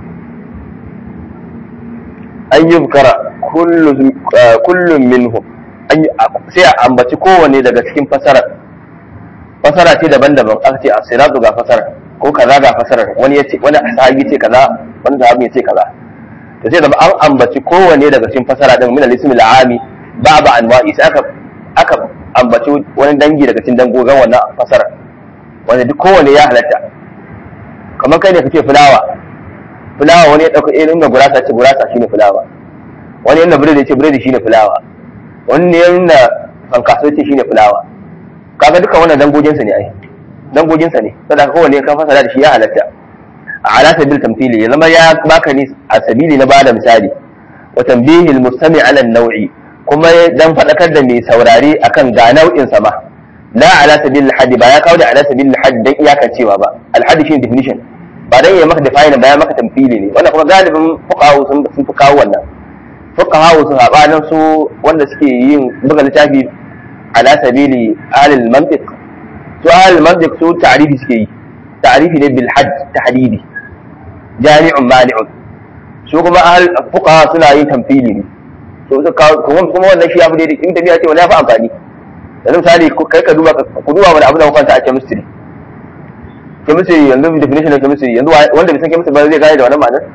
an yuzkara kullum minhum sai a ambaci kowane daga cikin fasarar fasara ce daban-daban aka ce asiratu ga fasarar ko kaza ga fasarar wani yace wani sahabi ce kaza wani sahabi ce kaza to sai zama an ambaci kowane daga cikin fasara din min al-ismi al-ami ba ba anwa'i sai aka aka ambaci wani dangi daga cikin dangogin wannan fasarar wanda duk kowane ya halatta kamar kai ne kake fulawa fulawa wani ya dauka irin da gurasa ce gurasa shine fulawa wani yana biredi ya ce biredi shine fulawa wani yana fankaso ce shine fulawa kaga duka wannan dangoginsa ne ai dangoginsa ne saboda kowanne ka fasara da shi ya halatta a ala sabil tamthili ya zama ya baka ni a sabili na bada misali wa tanbihi al mustami ala an-naw'i kuma dan fadakar da mai saurare akan ga nau'in sa ma la ala sabil al ba ya kawo da ala sabil al dan iyakan cewa ba al hadd shi definition ba dan ya maka define ba ya maka tamthili ne wannan kuma galibin fuqaha sun sun fi kawo wannan fuqaha su sabanin su wanda suke yin buga littafi ala sabili ahlul mantiq su ahlul mantiq su ta'rifi suke yi ta'rifi ne bil hadd tahdidi jami'un mani'un su kuma ahl fuqaha suna yin tamthili ne to kuma kuma wannan shi abu ne da in tabiya ce wala fa amfani yanzu misali kai ka duba ku duba wani abu da kwanta a chemistry chemistry yanzu definition of chemistry yanzu wanda bai san chemistry ba zai gane da wannan ma'anar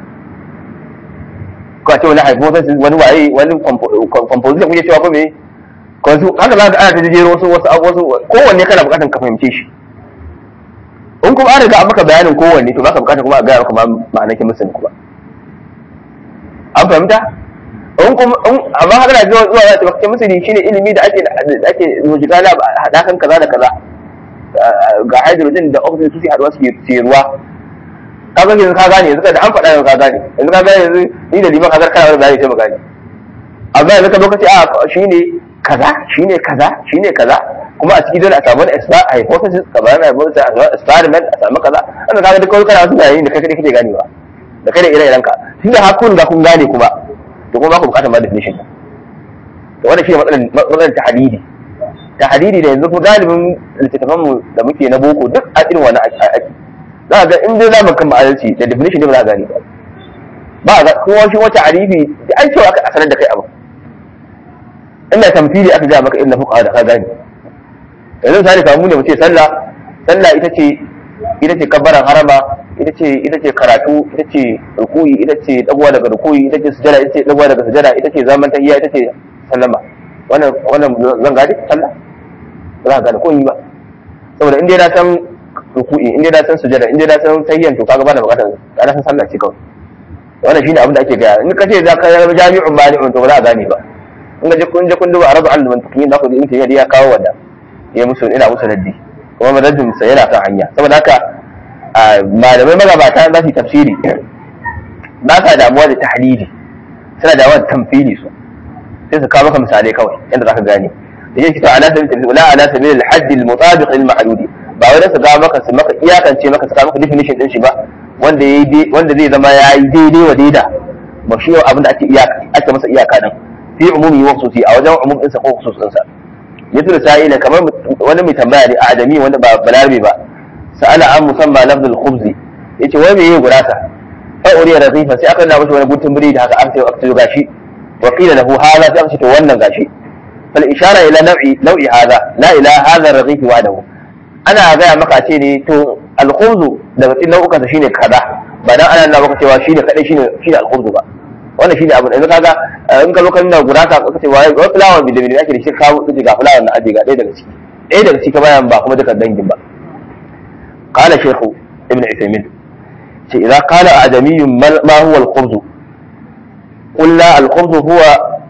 ko a ce wani hypothesis wani waye wani composition kuke cewa ko me ko su haka za ka ana ta jero wasu wasu wasu kowanne kana bukatar ka fahimce shi in kuma an riga an maka bayanin kowanne to baka bukatar kuma a gaya maka ma'anar chemistry kuma an fahimta in kuma amma haka da zuwa zuwa zai maka chemistry shine ilimi da ake da ake mujigala hadakan kaza da kaza ga hydrogen da oxygen su haduwa su yi ruwa ka ga yanzu ka gane yanzu da an faɗa yanzu ka gane yanzu ka gane yanzu ni da liman hazar kana wani bayani sai mu gane amma yanzu ka lokaci a shine kaza shine kaza shine kaza kuma a cikin dole a samu wani hypothesis ka bayan hypothesis a samu experiment a samu kaza wannan kaga duk kana wasu bayani da kai kadai kake ganewa da kai da ire-iren ka tunda har kun ga kun gane kuma to kuma ba ku bukatar ma definition to wannan shine matsalar matsalar tahdidi tahdidi da yanzu kuma galibin littattafan mu da muke na boko duk a irin wannan ake za ga in dai zamu kan adalci da definition ne ba za a gane ba ba ga kuma shi wata arifi da an cewa aka sanar da kai abu inda tamfili aka ga maka inda fuqa da ka gane yanzu misali kamu ne mu ce sallah sallah ita ce ita ce kabbaran harama ita ce ita ce karatu ita ce rukuyi ita ce dagwa daga rukuyi ita ce sujada ita ce dagwa daga sujada ita ce zaman tahiyya ita ce sallama wannan wannan zan gadi sallah ba za ka gane koyi ba saboda in dai na san ruku'i in dai na san sujada in dai na san tahiyyan to kaga ba da bukatar na san sallah ce kawai wannan shine abin da ake gaya in ka ce za ka yi jami'un mali'un to ba za a gane ba in ka je kun je kun duba arabu al mantiqin za ku ji in ya kawo wanda ya musu ina musu raddi kuma madaddin sa yana kan hanya saboda haka malamai magabata za su yi tafsiri ba sa damuwa da tahlili suna damuwa da tamfili su sai su kawo maka misalai kawai yadda za ka gane da yake ta ala sabil wala ala sabil al hadd al mutabiq lil ma'ludi ba wai su ga maka su maka iyakance maka su kawo maka definition din shi ba wanda yayi wanda zai zama yayi daidai wa daida ba shi abin da ake iyaka ake masa iyaka din fi umumi wa khususi a wajen umum din sa ko khusus din sa yato da sa'ila kamar wani mai tambaya ne a adami wanda ba balarabe ba sa'ala an musamma lafzul khubzi yace wai me yayi gurasa fa uriya razifa sai aka nuna mashi wani gutun biri da haka an sai aka gashi wa qila lahu hadha sai aka ce to wannan gashi fal ishara ila naw'i naw'i hadha la ila hadha razifi wahdahu ana gaya maka ce ne to alkhubzu daga cikin nau'ukansa shine kaza ba dan ana nuna maka cewa shine kadai shine shine alkhubzu ba wannan shine abin yanzu kaga in ka lokacin da gurasa ka ce wai wai fulawa bi da bi ake da shi kawo kace ga fulawa na aje ga ɗaya daga ciki ɗaya daga ciki bayan ba kuma duka dangin ba qala shaykhu ibn usaymin ce idza qala adamiyyun ma huwa al-khubz قلنا الخبز هو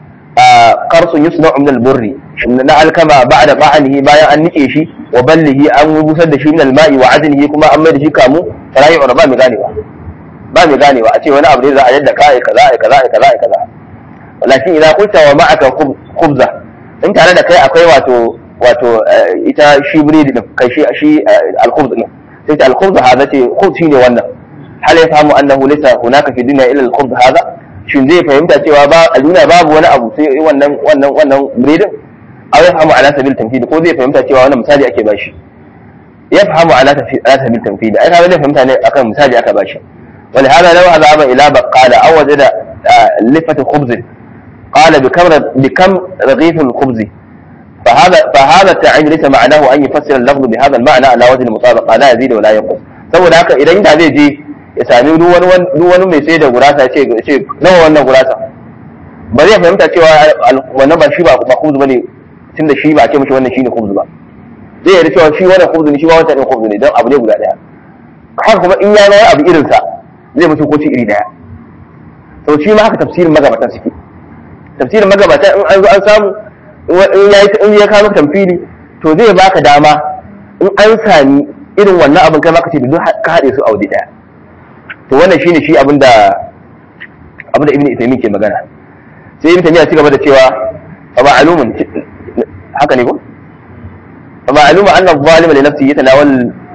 قرص يصنع من البر na alkama ba'da ba'anihi bayan an nike shi wa ballihi an busar da shi min alma'i wa adnihi kuma an mai da shi kamu farayi ba mai ganewa ba mai ganewa a ce wani abu ne za a yadda ka ai kaza ai kaza ai kaza ai kaza walakin idan qulta wa ma'aka khubza in tare da kai akwai wato wato ita shi biredi din kai shi shi al-khubz din sai ta al-khubz hada ce khubz shine wannan hal yafahamu annahu laysa hunaka fi dunya illa al-khubz hada shin zai fahimta cewa ba a duniya babu wani abu sai wannan wannan wannan biredin aw yafhamu ala sabil tamthil ko zai fahimta cewa wannan misali ake bashi yafhamu ala ala sabil tamthil ai kaga zai fahimta ne akan misali aka bashi wani hada law azaba ila baqala aw wajada lifat khubz qala bikam bikam raghif الخبز فهذا فهذا التعين ليس معناه ان يفسر اللفظ بهذا المعنى على وجه المطابقه لا يزيد ولا ينقص saboda haka idan da zai je ya sami duk wani mai sai da gurasa ya ce nawa wannan gurasa ba zai fahimta cewa wannan ba shi ba khubz bane tunda shi ba a ce mishi wannan shine khubz ba zai yarda cewa shi wannan khubz ne shi ba wancan din khubz ne don abu ne guda daya haka kuma in ya ga abu irin sa zai mutu ko ci iri daya to shi ma haka tafsirin magabatan suke tafsirin magabatan in an zo an samu in ya in ya kawo tamfili to zai baka dama in an sami irin wannan abin kai maka ce duk ka haɗe su a wuri daya to wannan shine shi abin da abin da ibnu isaimin ke magana sai ibnu taymiya ci gaba da cewa fa ma'lumun haka ne ko fa ma'lumun anna adh-dhalima li nafsihi yatanawal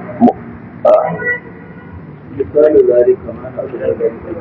مثال ذلك ما نقول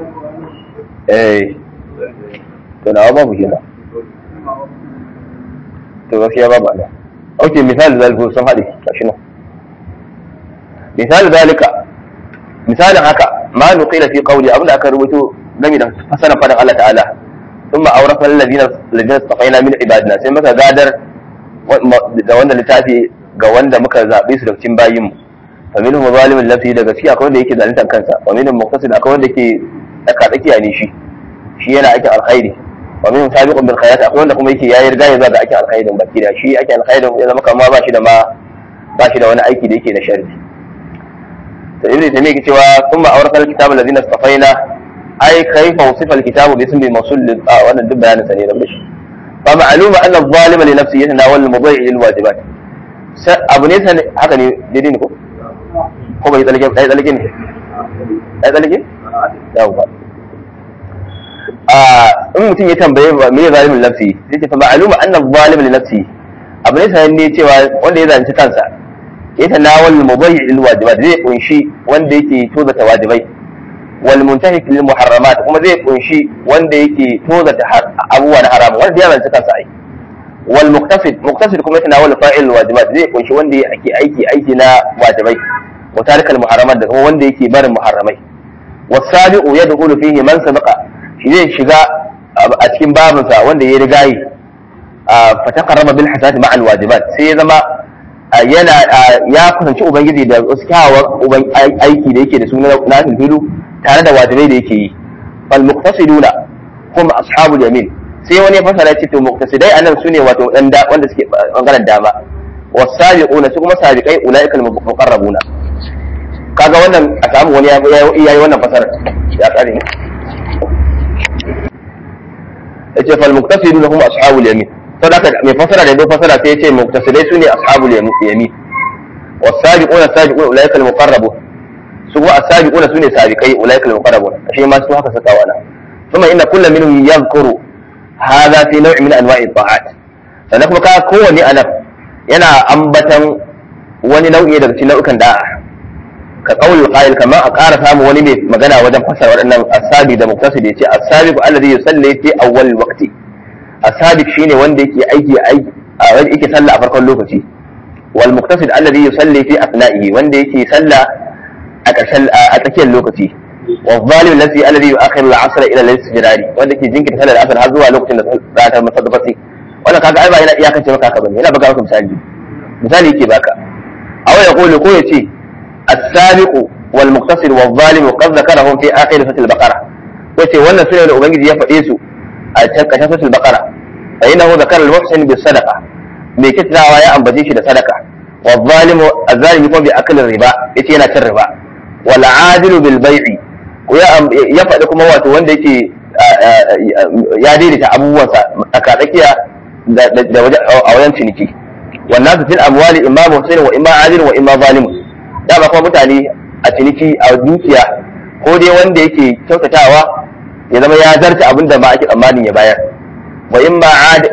eh to nawa babu kenan to gaskiya babu ana ok misali zalika sun haɗe gashi nan misali zalika misalin haka ma nuqila fi qawli abinda aka rubuto game da fasaran fadan Allah ta'ala thumma awrasna alladhina alladhina istafaina min ibadina sai muka gadar da wanda littafi ga wanda muka zabe su daga cikin bayin mu fa minhum zalimun nafsi da gaskiya akwai wanda yake zaluntar kansa wa minhum muqtasid akwai wanda yake tsaka tsakiya ne shi shi yana aikin alkhairi wa minhum sabiqun bil khairat akwai wanda kuma yake yayi riga ya zaga aikin alkhairin baki da shi aikin alkhairin ya zama kamar ba shi da ma ba shi da wani aiki da yake na sharri to ibnu taymiya yake cewa thumma awrasna alkitaba alladhina istafaina ai kaifa wasifa alkitabu bi ismi mawsul a wannan duk bayanin sa ne da mishi fa ma'luma anna adh-dhalima li nafsihi yatanawal al-mudhi' lil wajibat abu ne sai haka ne daidai ne ko ko bai tsalake ai tsalake ne ai tsalake yawa a in mutum ya tambaye me zalimin nafsi sai ce fa ma'luma anna adh-dhalima li nafsihi abu ne sai ne cewa wanda ya zalunci kansa yatanawal al-mudhi' lil wajibat zai kunshi wanda yake tozata wajibai والمنتهك للمحرمات kuma zai kunshi wanda yake tozata abubuwa na haram wanda ya zance kansa ai wal muktasid muktasid kuma yana wal fa'il wajibat zai kunshi wanda yake aiki aiki na wajibai wa tarikal muharramat da kuma wanda yake barin muharramai wasabiqu yadkhulu fihi man sabaqa shi zai shiga a cikin babin sa wanda ya rigayi fa taqarraba bil hasanati ma'al wajibat sai ya zama yana ya kusanci ubangiji da wasu kyawawan aiki da yake da su na filu tare da wajibai da yake yi fal muqtasiduna hum ashabul yamin sai wani ya fasara ce to muqtasidai anan sune wato dan da wanda suke bangaren dama wasabiquna su kuma sabiqai ulaikal muqarrabuna kaga wannan a samu wani ya yi wannan fasara ya kare ne yace fal muqtasiduna hum ashabul yamin sadaka mai fasara da ya fasara sai yace muqtasidai sune ashabul yamin wasabiquna sabiquna ulaikal muqarrabun su kuma asabiquna sune sabiqai ulaika al-muqarrabun ashe ma su haka saka wana kuma inna kullu minhum yadhkuru hadha fi naw'i min anwa'i ta'at sannan kuma ka kowanne anan yana ambatan wani nau'i daga cikin nau'ikan da'a ka qaulul qa'il kamar a ƙara samu wani mai magana wajen fasara waɗannan asabi da muktasid yace asabiqu alladhi yusalli fi awwal waqti asabiq shine wanda yake aiki aiki yake sallah a farkon lokaci wal muktasid alladhi yusalli fi afna'ihi wanda yake sallah a ƙarshen a tsakiyar lokaci wa zalim lati alladhi yu'akhiru al-'asr ila al-istijrari wanda ke jinkirta sallar asr har zuwa lokacin da za ta masa dabati wannan kaga ai ba yana iyakance maka haka bane yana baka maka misali misali yake baka aw ya qulu ko yace as-sabiqu wal muqtasid wal zalim qad zakarahum fi akhir suratul baqara yace wannan sune da ubangiji ya faɗe su a cikin ƙarshen suratul baqara fa innahu zakara al-muhsin bis sadaqa mai kitnawa ya ambace shi da sadaka wa zalimu az-zalimi kuma bi aklin riba yace yana cin riba wal adilu bil bai'i ya faɗi kuma wato wanda yake ya daidaita abubuwansa tsakatsakiya a wajen ciniki wannan su fil amwali imma muhsin wa imma adil wa imma zalim da ba kuma mutane a ciniki a dukiya ko dai wanda yake kyautatawa ya zama ya zarta abin da ma ake tsammanin ya bayar wa imma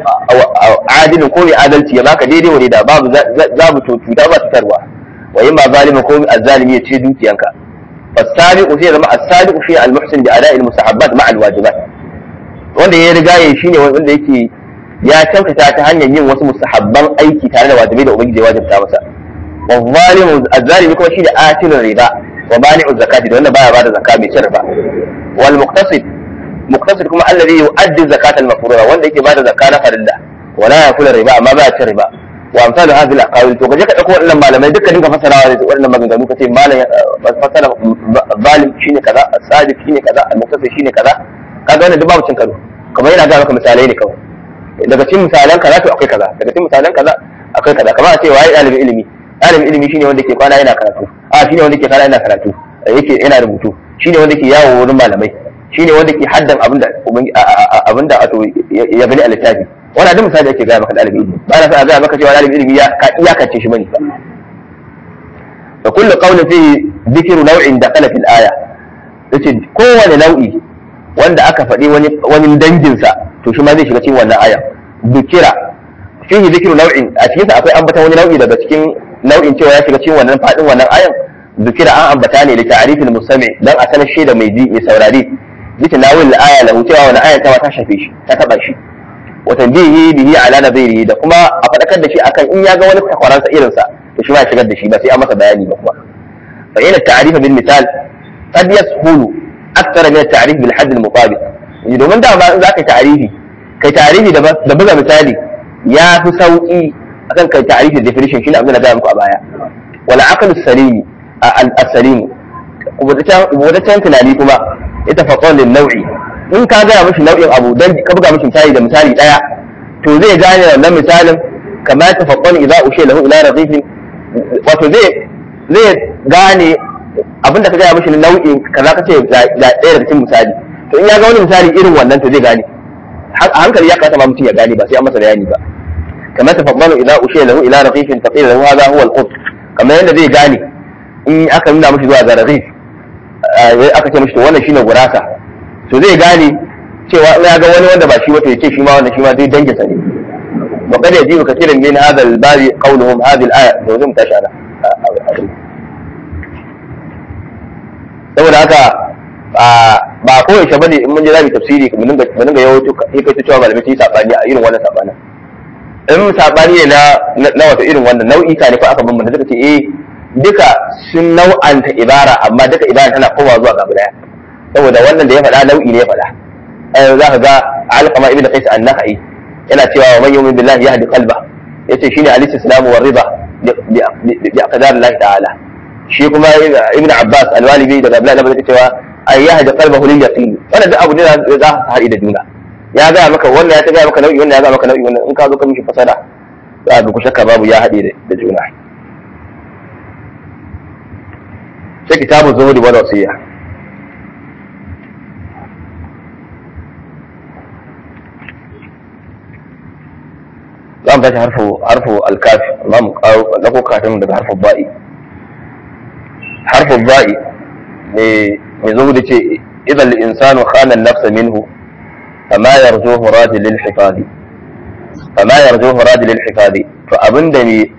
adilin ko mai adalci ya baka daidai wa da babu zabu to cuta ba cutarwa wa imma zalimin ko azzalimi ya ce dukiyanka fasabiqu sai zama as-sabiqu fi al-muhsin bi ada'i al-mustahabbat ma'a al-wajibat wanda ya riga ya shine wanda yake ya kyautata ta hanyar yin wasu mustahabban aiki tare da wajibai da ubangiji ya wajibta masa wa zalimu az-zalimi kuma shi da atilun riba wa bani'u zakati da wanda baya bada zakka mai cin riba wal muqtasid muqtasid kuma alladhi yu'addi zakata al-mafruḍa wanda yake bada zakka na farilla wala yakulu riba amma baya cin riba wa amsalu hadhihi al-aqawil to kaje ka dauko wannan malamai duka dinka fasarawa da wannan maganganu kace malam fasara zalim shine kaza as-sadiq shine kaza al-muqtasid shine kaza kaga wannan duk babu cin karo kamar yana ga maka misalai ne kawai daga cikin misalan kaza to akwai kaza daga cikin misalan kaza akwai kaza kamar a ce waye dalibin ilimi dalibin ilimi shine wanda ke kwana yana karatu a shine wanda ke kwana yana karatu yake yana rubutu shine wanda ke yawo wurin malamai shine wanda ke haddan abinda abinda wato ya gani a littafi wannan duk misali yake gaya maka dalibin ilimi ba na sa gaya maka cewa dalibin ilimi ya ka iyakance shi bane ba fa kullu qawlin fihi dhikru naw'in dakhala fil aya yace kowane nau'i wanda aka faɗi wani wani danginsa to shi ma zai shiga cikin wannan aya dukira fihi dhikru naw'in a cikin sa akwai ambata wani nau'i daga cikin nau'in cewa ya shiga cikin wannan fadin wannan ayan dukira an ambata ne da ta'rifil mustami dan a sanar shi da mai ji mai saurari bisa nawil aya lahu cewa wannan aya ta ta shafe shi ta taba shi wa tanbihi bihi ala nadhirihi da kuma a fadakar da shi akan in ya ga wani takwaransa irin sa to shi ma ya shigar da shi ba sai an masa bayani ba kuma fa ina ta'rif bil misal qad yashulu akthar min at-ta'rif bil hadd al-mutabiq domin da ba in zaka ta'rifi kai ta'rifi da da buga misali ya fi sauki akan kai ta'rifi da definition shine abin da ga muku a baya wala aqlu salimi al-salim wadatan tunani kuma ita faqon lin nau'i in ka gaya mishi nau'in abu dan ka buga mishi misali da misali daya to zai gane wannan misalin kama ta faqon idza ushe lahu ila radifin wato zai zai gane abinda ka gaya mishi nau'in kaza ka ce ga ɗaya daga cikin misali to in ya ga wani misali irin wannan to zai gane a hankali ya kasa ma mutum ya gane ba sai an masa bayani ba kama ta faqon idza ushe lahu ila radifin faqila lahu hadha huwa al-qut kamar yadda zai gane in aka nuna mishi zuwa ga radif aka ce mishi to wannan shine gurasa to zai gane cewa in ya ga wani wanda ba shi wata ya ce shi ma wanda shi ma dai dangin sa ne wa qad yajibu kathiran min hadha al-babi qawluhum hadhihi al-aya to zai mutashi ana saboda haka ba ko yaushe bane in mun je zamu tafsiri mu dinga mu dinga yawaito hikaito cewa malamai su yi sabani a irin wannan sabanin in sabani ne na na wata irin wannan nau'i ka ne fa aka bambanta duka ce eh duka sun nau'anta ibara amma duka ibara tana komawa zuwa ga daya saboda wannan da ya faɗa nau'i ne ya faɗa za ka ga alqama ibn qais an-nakhai yana cewa wa man yu'min billahi yahdi qalba yace shine al-islamu wa riba bi aqdar Allah ta'ala shi kuma ibn abbas al-walibi daga abdullahi da cewa ay yahdi qalbahu lil yaqin wannan duk abu ne za su haɗi da juna ya ga maka wannan ya ta ga maka nau'i wannan ya ga maka nau'i wannan in ka zo ka mishi fasada za ka ku shakka babu ya haɗe da juna sai kitabun zuhudi wal wasiya za mu tashi harfu harfu alkafi za mu kawo lako kafin daga harfu ba'i harfu ba'i ne mai zuhudi ce idan insanu khana nafsa minhu fama yarjuhu radi lil hifadi fama yarjuhu radi lil hifadi to abinda ne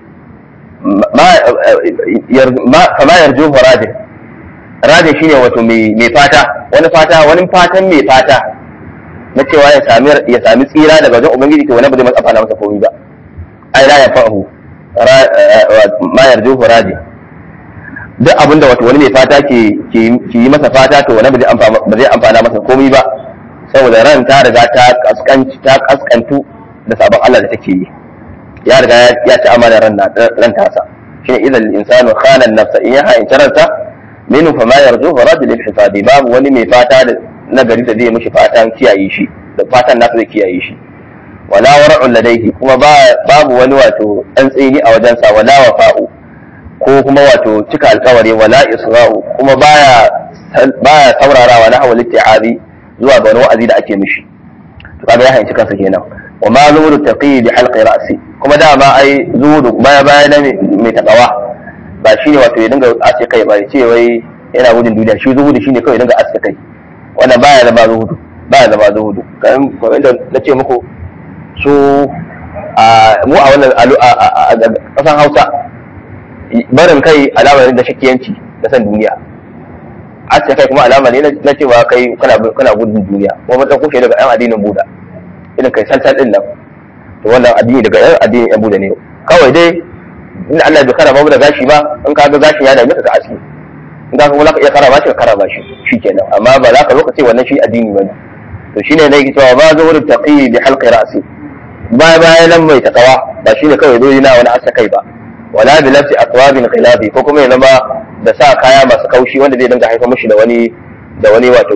fama yarjuhu radi radi shine wato mai fata wani fata wani fatan mai fata na cewa ya sami ya sami tsira daga wajen ubangiji to wani ba zai masa fana masa komai ba ai la yafahu ma yarjuhu radi duk abinda wato wani mai fata ke ke yi masa fata to wani ba zai amfana masa komai ba saboda ran ta riga ta kaskanci ta kaskantu da sabon Allah da take yi ya riga ya ci amana ran ran tasa shine idan insanu khana nafsa in ya ha'inci ransa minhu fa ma yarju fa rad lil hisabi babu wani mai fata da na gari da zai mishi fatan kiyaye shi da fatan nasa zai kiyaye shi wala war'un ladaihi kuma babu wani wato dan tsini a wajensa wala wafa'u ko kuma wato cika alkawari wala isra'u kuma baya baya saurarawa na hawal itti'abi zuwa ga wani wa'azi da ake mishi to kaga ya hanci kansa kenan wa ma zuhudu taqi bi halqi ra'si kuma dama ai zuhudu baya baya na mai takawa ba shine wato ya dinga aske kai ba ya ce wai yana gudun duniya shi zuhudu shine kawai ya dinga aske kai wannan baya zama zuhudu baya zama zuhudu kan kamar da na ce muku su a mu a wannan kasan Hausa barin kai alama ne da shakiyanci da san duniya aske kai kuma alama ne na cewa kai kana kana gudun duniya kuma mun dauko shi daga yan addinin Buda irin kai salsal din nan to wannan addini daga yan addinin yan Buda ne kawai dai in Allah bai karama da gashi ba in ka ga gashin ya dame ka ka aski in ka kuma za ka iya karama shi ka karama shi shikenan amma ba za ka zo ka ce wannan shi addini bane to shine ne yake cewa ba zuhur taqi bi halqi ra'si ba bayan nan mai takawa ba shine kawai dole na wani asa kai ba wala bi lafsi aqwabin khilafi ko kuma ya zama da sa kaya masu kaushi wanda zai dinga haifar mishi da wani da wani wato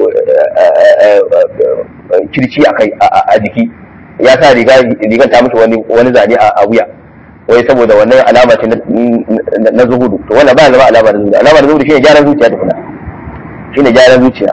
kirci a kai a jiki ya sa riga rigan ta mishi wani wani zane a wuya wai saboda wannan alama ce na zuhudu to wannan ba zama alama na zuhudu alama na zuhudu shine gyaran zuciya tukuna shine gyaran zuciya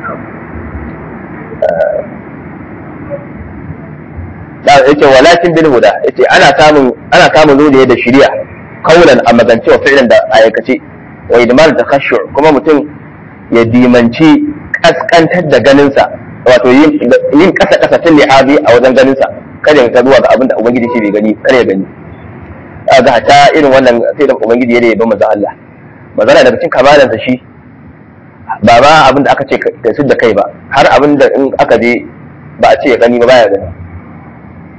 da yace walakin bil huda yace ana samun ana samun zuciya da shari'a kaulan a magance wa fi'lan da aikace wa idmar da khashu kuma mutum ya dimanci kaskantar da ganinsa wato yin kasa kasa tun li'abi a wajen ganinsa kada ya zuwa ga abin da ubangiji shi bai gani kada ya gani ga ta irin wannan sai da ubangiji ya yaba manzo Allah magana daga cikin kamalansa shi ba ma abin da aka ce kai su da kai ba har abin da in aka je ba a ce ya gani ba baya gani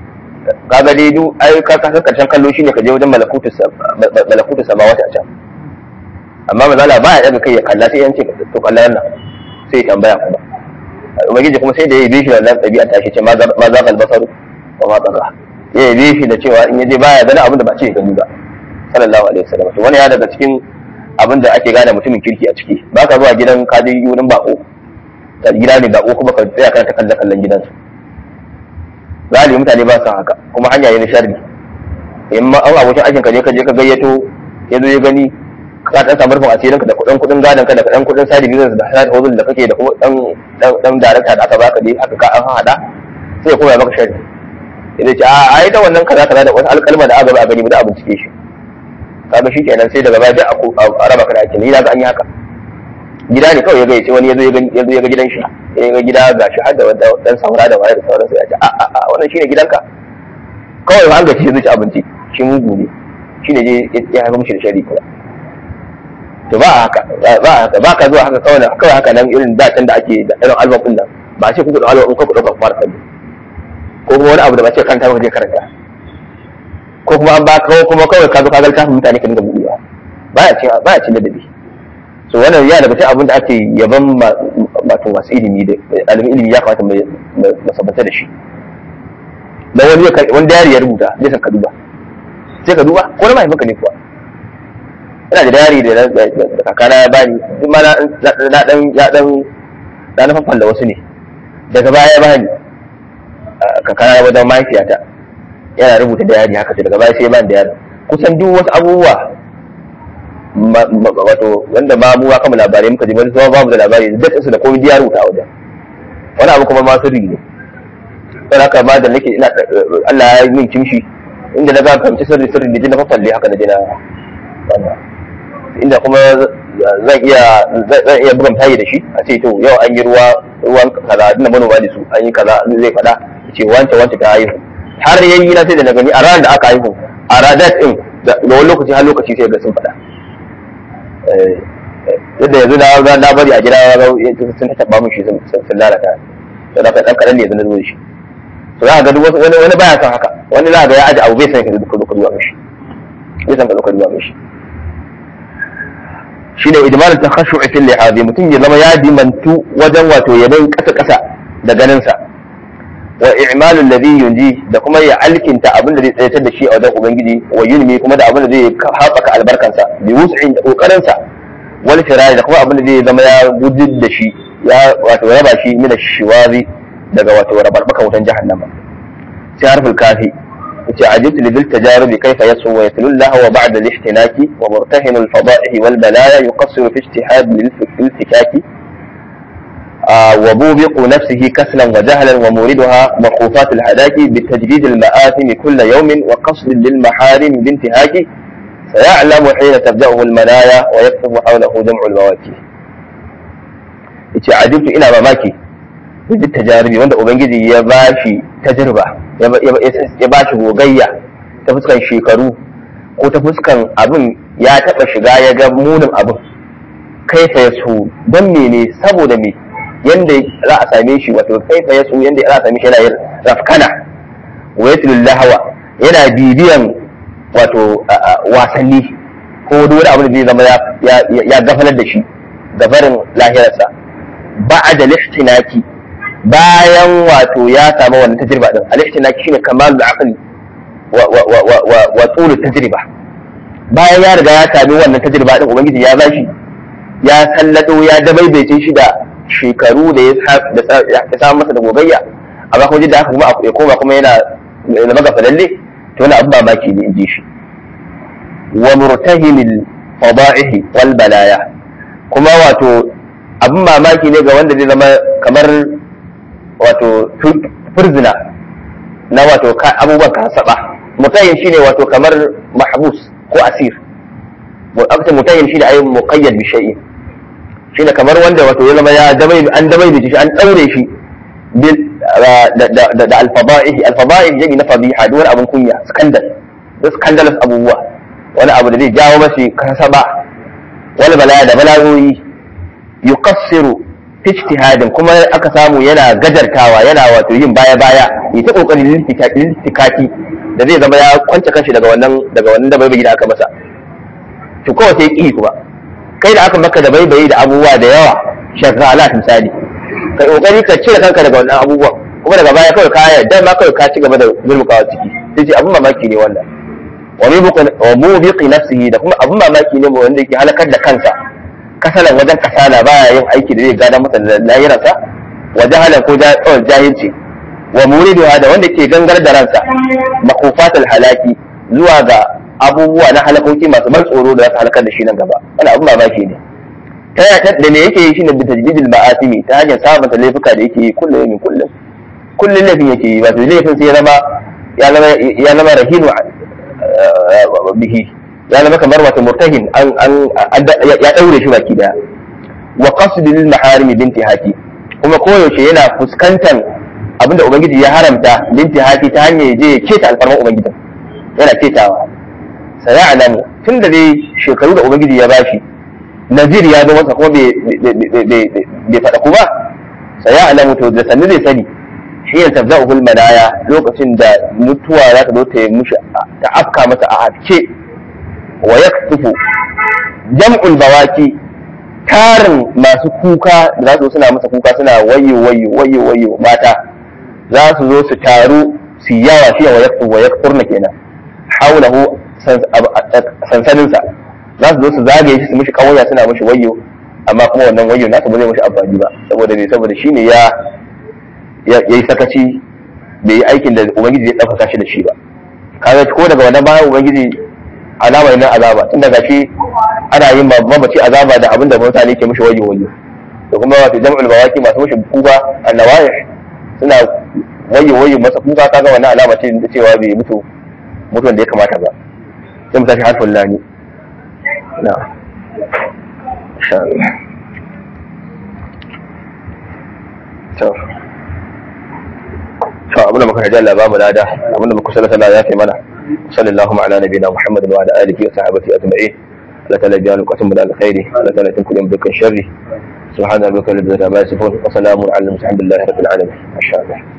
kaga dai duk ai ka ka karshen kallo shine ka je wajen malakutu malakutu samawati a can amma mazala ba ya daga kai ya kalla sai yance to kalla nan sai ya tambaya kuma ubangiji kuma sai da ya bi shi wannan ɗabi'a ta shi ce ma za ka albasaru wa ma tsara ya yi shi da cewa in yaje baya ganin abin da ba ce gani ba sallallahu alaihi wasallam to wani ya daga cikin abin da ake gane mutumin kirki a ciki ba ka zuwa gidan ka je wurin bako ka gida ne bako kuma ka tsaya kana ta kalla kallon gidansu galibi mutane ba su haka kuma hanya ne na sharri in ma an abokin aikin ka je ka je ka gayyato ya zo ya gani ka dan samu rufin asirin ka da kudin kudin gadon ka da kudin kudin sadi business da sadi hozul da kake da kuma dan dan dan darakta da aka baka dai aka ka an hada sai ya koya maka sharri ya ce a ai da wannan kaza kaza da wasu alƙalma da aka ba a gani ba da a bincike shi kaga shi kenan sai daga baya a raba ka da aikin ni na ga an yi haka gida ne kawai ya gayyace wani yazo ya zo ya ga gidan shi ya ga gida ga shi har da dan saura da wayar da sauransu ya ce a a a wannan shine gidanka kawai an gaci zai ci abinci shi mugu ne shine je ya haka mishi da shari kuma to ba haka ba haka ba ka zuwa haka kawai kawai haka nan irin da da ake da irin album din nan ba ce kuka da album ko ku dauka fara kallo ko kuma wani abu da ba ce kanta ba je karanta ko kuma an ba ko kuma kawai ka zo ka ga littafin mutane ka dinga buɗewa baya cin baya cin ladabi so wannan ya daga cikin abin da ake yaban wato masu ilimi da alimin ilimi ya kamata mai sabanta da shi da wani ya wani dayari ya rubuta zai san ka duba sai ka duba ko na mahaifinka ne kuwa ina da dayari da kakana ya bani duk ma na dan ya dan na nufafan da wasu ne daga baya ya bani kakana ya wajen mahaifiyata yana rubuta dayari haka sai daga baya sai ya bani dayari kusan duk wasu abubuwa wato wanda ba mu kama labarai muka ji wani zuwa babu da labari duk su da komai ya rubuta a wajen wani abu kuma ma sirri ne don haka ma da nake ina Allah ya yi min kimshi inda na ga kamci sirri sirri da jina fafalle haka da jina inda kuma zan iya zan iya bugan tayi da shi a ce to yau an yi ruwa ruwan kaza dinda manoma da su an yi kaza zai faɗa ce wance wance ta haihu har yayi na sai da na gani a ranar da aka haihu a ranar din da wani lokaci har lokaci sai ga sun faɗa yadda yanzu na na bari a gida sun taɓa mun shi sun lalata to da ɗan kaɗan ne yanzu na zo shi to za ka ga wani wani baya son haka wani za ka ga ya aji abu bai san ka zo ka duba mishi bai san ka zo ka duba mishi shine idmanin takhashu fil lihazi mutum ya zama ya dimantu wajen wato yaban kasa kasa da ganin sa wa i'malu alladhi yunji da kuma ya alkinta abin da zai tsayatar da shi a wajen ubangiji wa yunmi kuma da abin da zai haɓaka albarkansa bi wus'in da kokarin sa wal firari da kuma abin da zai zama ya gudud da shi ya wato raba shi min shiwazi daga wato rabarbaka wutan jahannama sai harful kafi yace ajibtu lidil tajarubi kayfa yasu wa yatlu Allah wa ba'da al-ihtinaki wa murtahin al-fada'ihi wal balaya yuqassiru fi ijtihad lil-iltikaki وبوبق نفسه كسلا وجهلا وموردها مخوفات الهلاك بتجديد المآثم كل يوم وقصد للمحارم بانتهاك سيعلم حين تبدأه المنايا ويكتب حوله جمع البواكي yace ajibtu ina mamaki duk tajaribi wanda ubangiji ya bashi tajriba ya bashi gogayya ta fuskan shekaru ko ta fuskan abin ya taba shiga ya ga munin abin kaifa ya so don mene saboda me yanda za a same shi wato kaifa ya so yanda za a same shi yana yin rafkana wa yatlul lahawa yana bibiyan wato wasanni ko wani abu da zai zama ya gafalar da shi gabarin lahirarsa ba'da lihtinaki bayan wato ya samu wannan tajriba din al-ihtinaki shine kamalul aqli wa wa wa wa wa tulu tajriba bayan ya riga ya sami wannan tajriba din ubangiji ya bashi ya sallado ya dabaibaice shi da shekaru da ya samu masa da gogayya amma kuma da haka kuma ya koma kuma yana zama gafalalle to wani abu mamaki ne in ji shi wa murtahimil fada'ihi wal balaya kuma wato abin mamaki ne ga wanda zai zama kamar wato furzina na wato abubuwan kasaba mutahim shine wato kamar mahbus ko asir aka mutahim shine ayi muqayyad bi shay'in shine kamar wanda wato ya zama ya damai an damai da shi an daure shi da alfada'ihi alfada'ihi jami na fadiha duk wani abin kunya scandal da scandalous abubuwa wani abu da zai jawo mashi kasaba wani balaya da balagoyi yuqassiru fi ijtihadin kuma aka samu yana gajartawa yana wato yin baya baya ya ta kokarin littikaki da zai zama ya kwance kanshi daga wannan daga wannan da bai da aka masa to kawai sai ki kuma kai da aka maka da bai da abubuwa da yawa shagalat misali kai kokari ka cire kanka daga wannan abubuwan kuma daga baya kawai ka yarda ma kawai ka ci gaba da gurmukawa ciki sai ce abun mamaki ne wannan wa mubiqi nafsihi da kuma abun mamaki ne wanda yake halakar da kansa kasalan wajen kasala baya yin aiki da zai gada masa da lahirarsa wa jahalan ko jahilci wa muriduha da wanda ke gangar da ransa makufatul halaki zuwa ga abubuwa na halakoki masu ban tsoro da za su halakar da shi nan gaba wani abun mamaki ne ta yaya da me yake yi shine bi tajdidil ma'asimi ta hanyar sabunta laifuka da yake yi kullum yamin kullum kullum laifin yake yi wato laifin sai ya zama ya zama ya zama rahinu bihi ya zama kamar wato murtahin an an ya daure shi baki daya wa qasdil maharimi binti haki kuma koyaushe yana fuskantar abinda ubangiji ya haramta binti haki ta hanyar je ya keta alfarman ubangiji yana ketawa sai ya alamu tun da dai shekaru da ubangiji ya bashi nazir ya zo masa kuma bai faɗa ku ba sai ya alamu to da sannu zai sani shi ya tabza uhul manaya lokacin da mutuwa za ta zo ta yi mushi ta afka masa a hafke wa yaktufu jam'ul bawaki tarin masu kuka da za su suna masa kuka suna wayo wayo wayo wayo mata za su zo su taru su yawa shi wa yaktufu wa yakturna kenan haulahu sansaninsa za su zo su zagaye shi su mishi kawaya suna mishi wayo amma kuma wannan wayo nasa ba zai mishi amfani ba saboda me saboda shine ya ya yi sakaci bai yi aikin da ubangiji ya ɗaukaka shi da shi ba kaga ko daga wannan bayan ubangiji alama ne na azaba tun daga shi ana yin mamaci azaba da abin da mutane ke mishi wayo wayo to kuma wato jam'ul bawaki masu mishi kuka annawaya suna wayo wayo masa kuka kaga wannan alama ce da cewa bai mutu mutuwan da ya kamata ba sai mu tashi harfin lani na insha Allah to to abin da muka haja Allah ba mu lada abin da muka sallata Allah ya kai mana sallallahu ala nabiyina Muhammad wa ala alihi wa sahbihi ajma'in la tala biyanu qatum min alkhairi la tala tunkulum bikan sharri subhana rabbika rabbil izzati amma yasifun wa salamun ala al-mursalin alhamdulillahi rabbil alamin masha Allah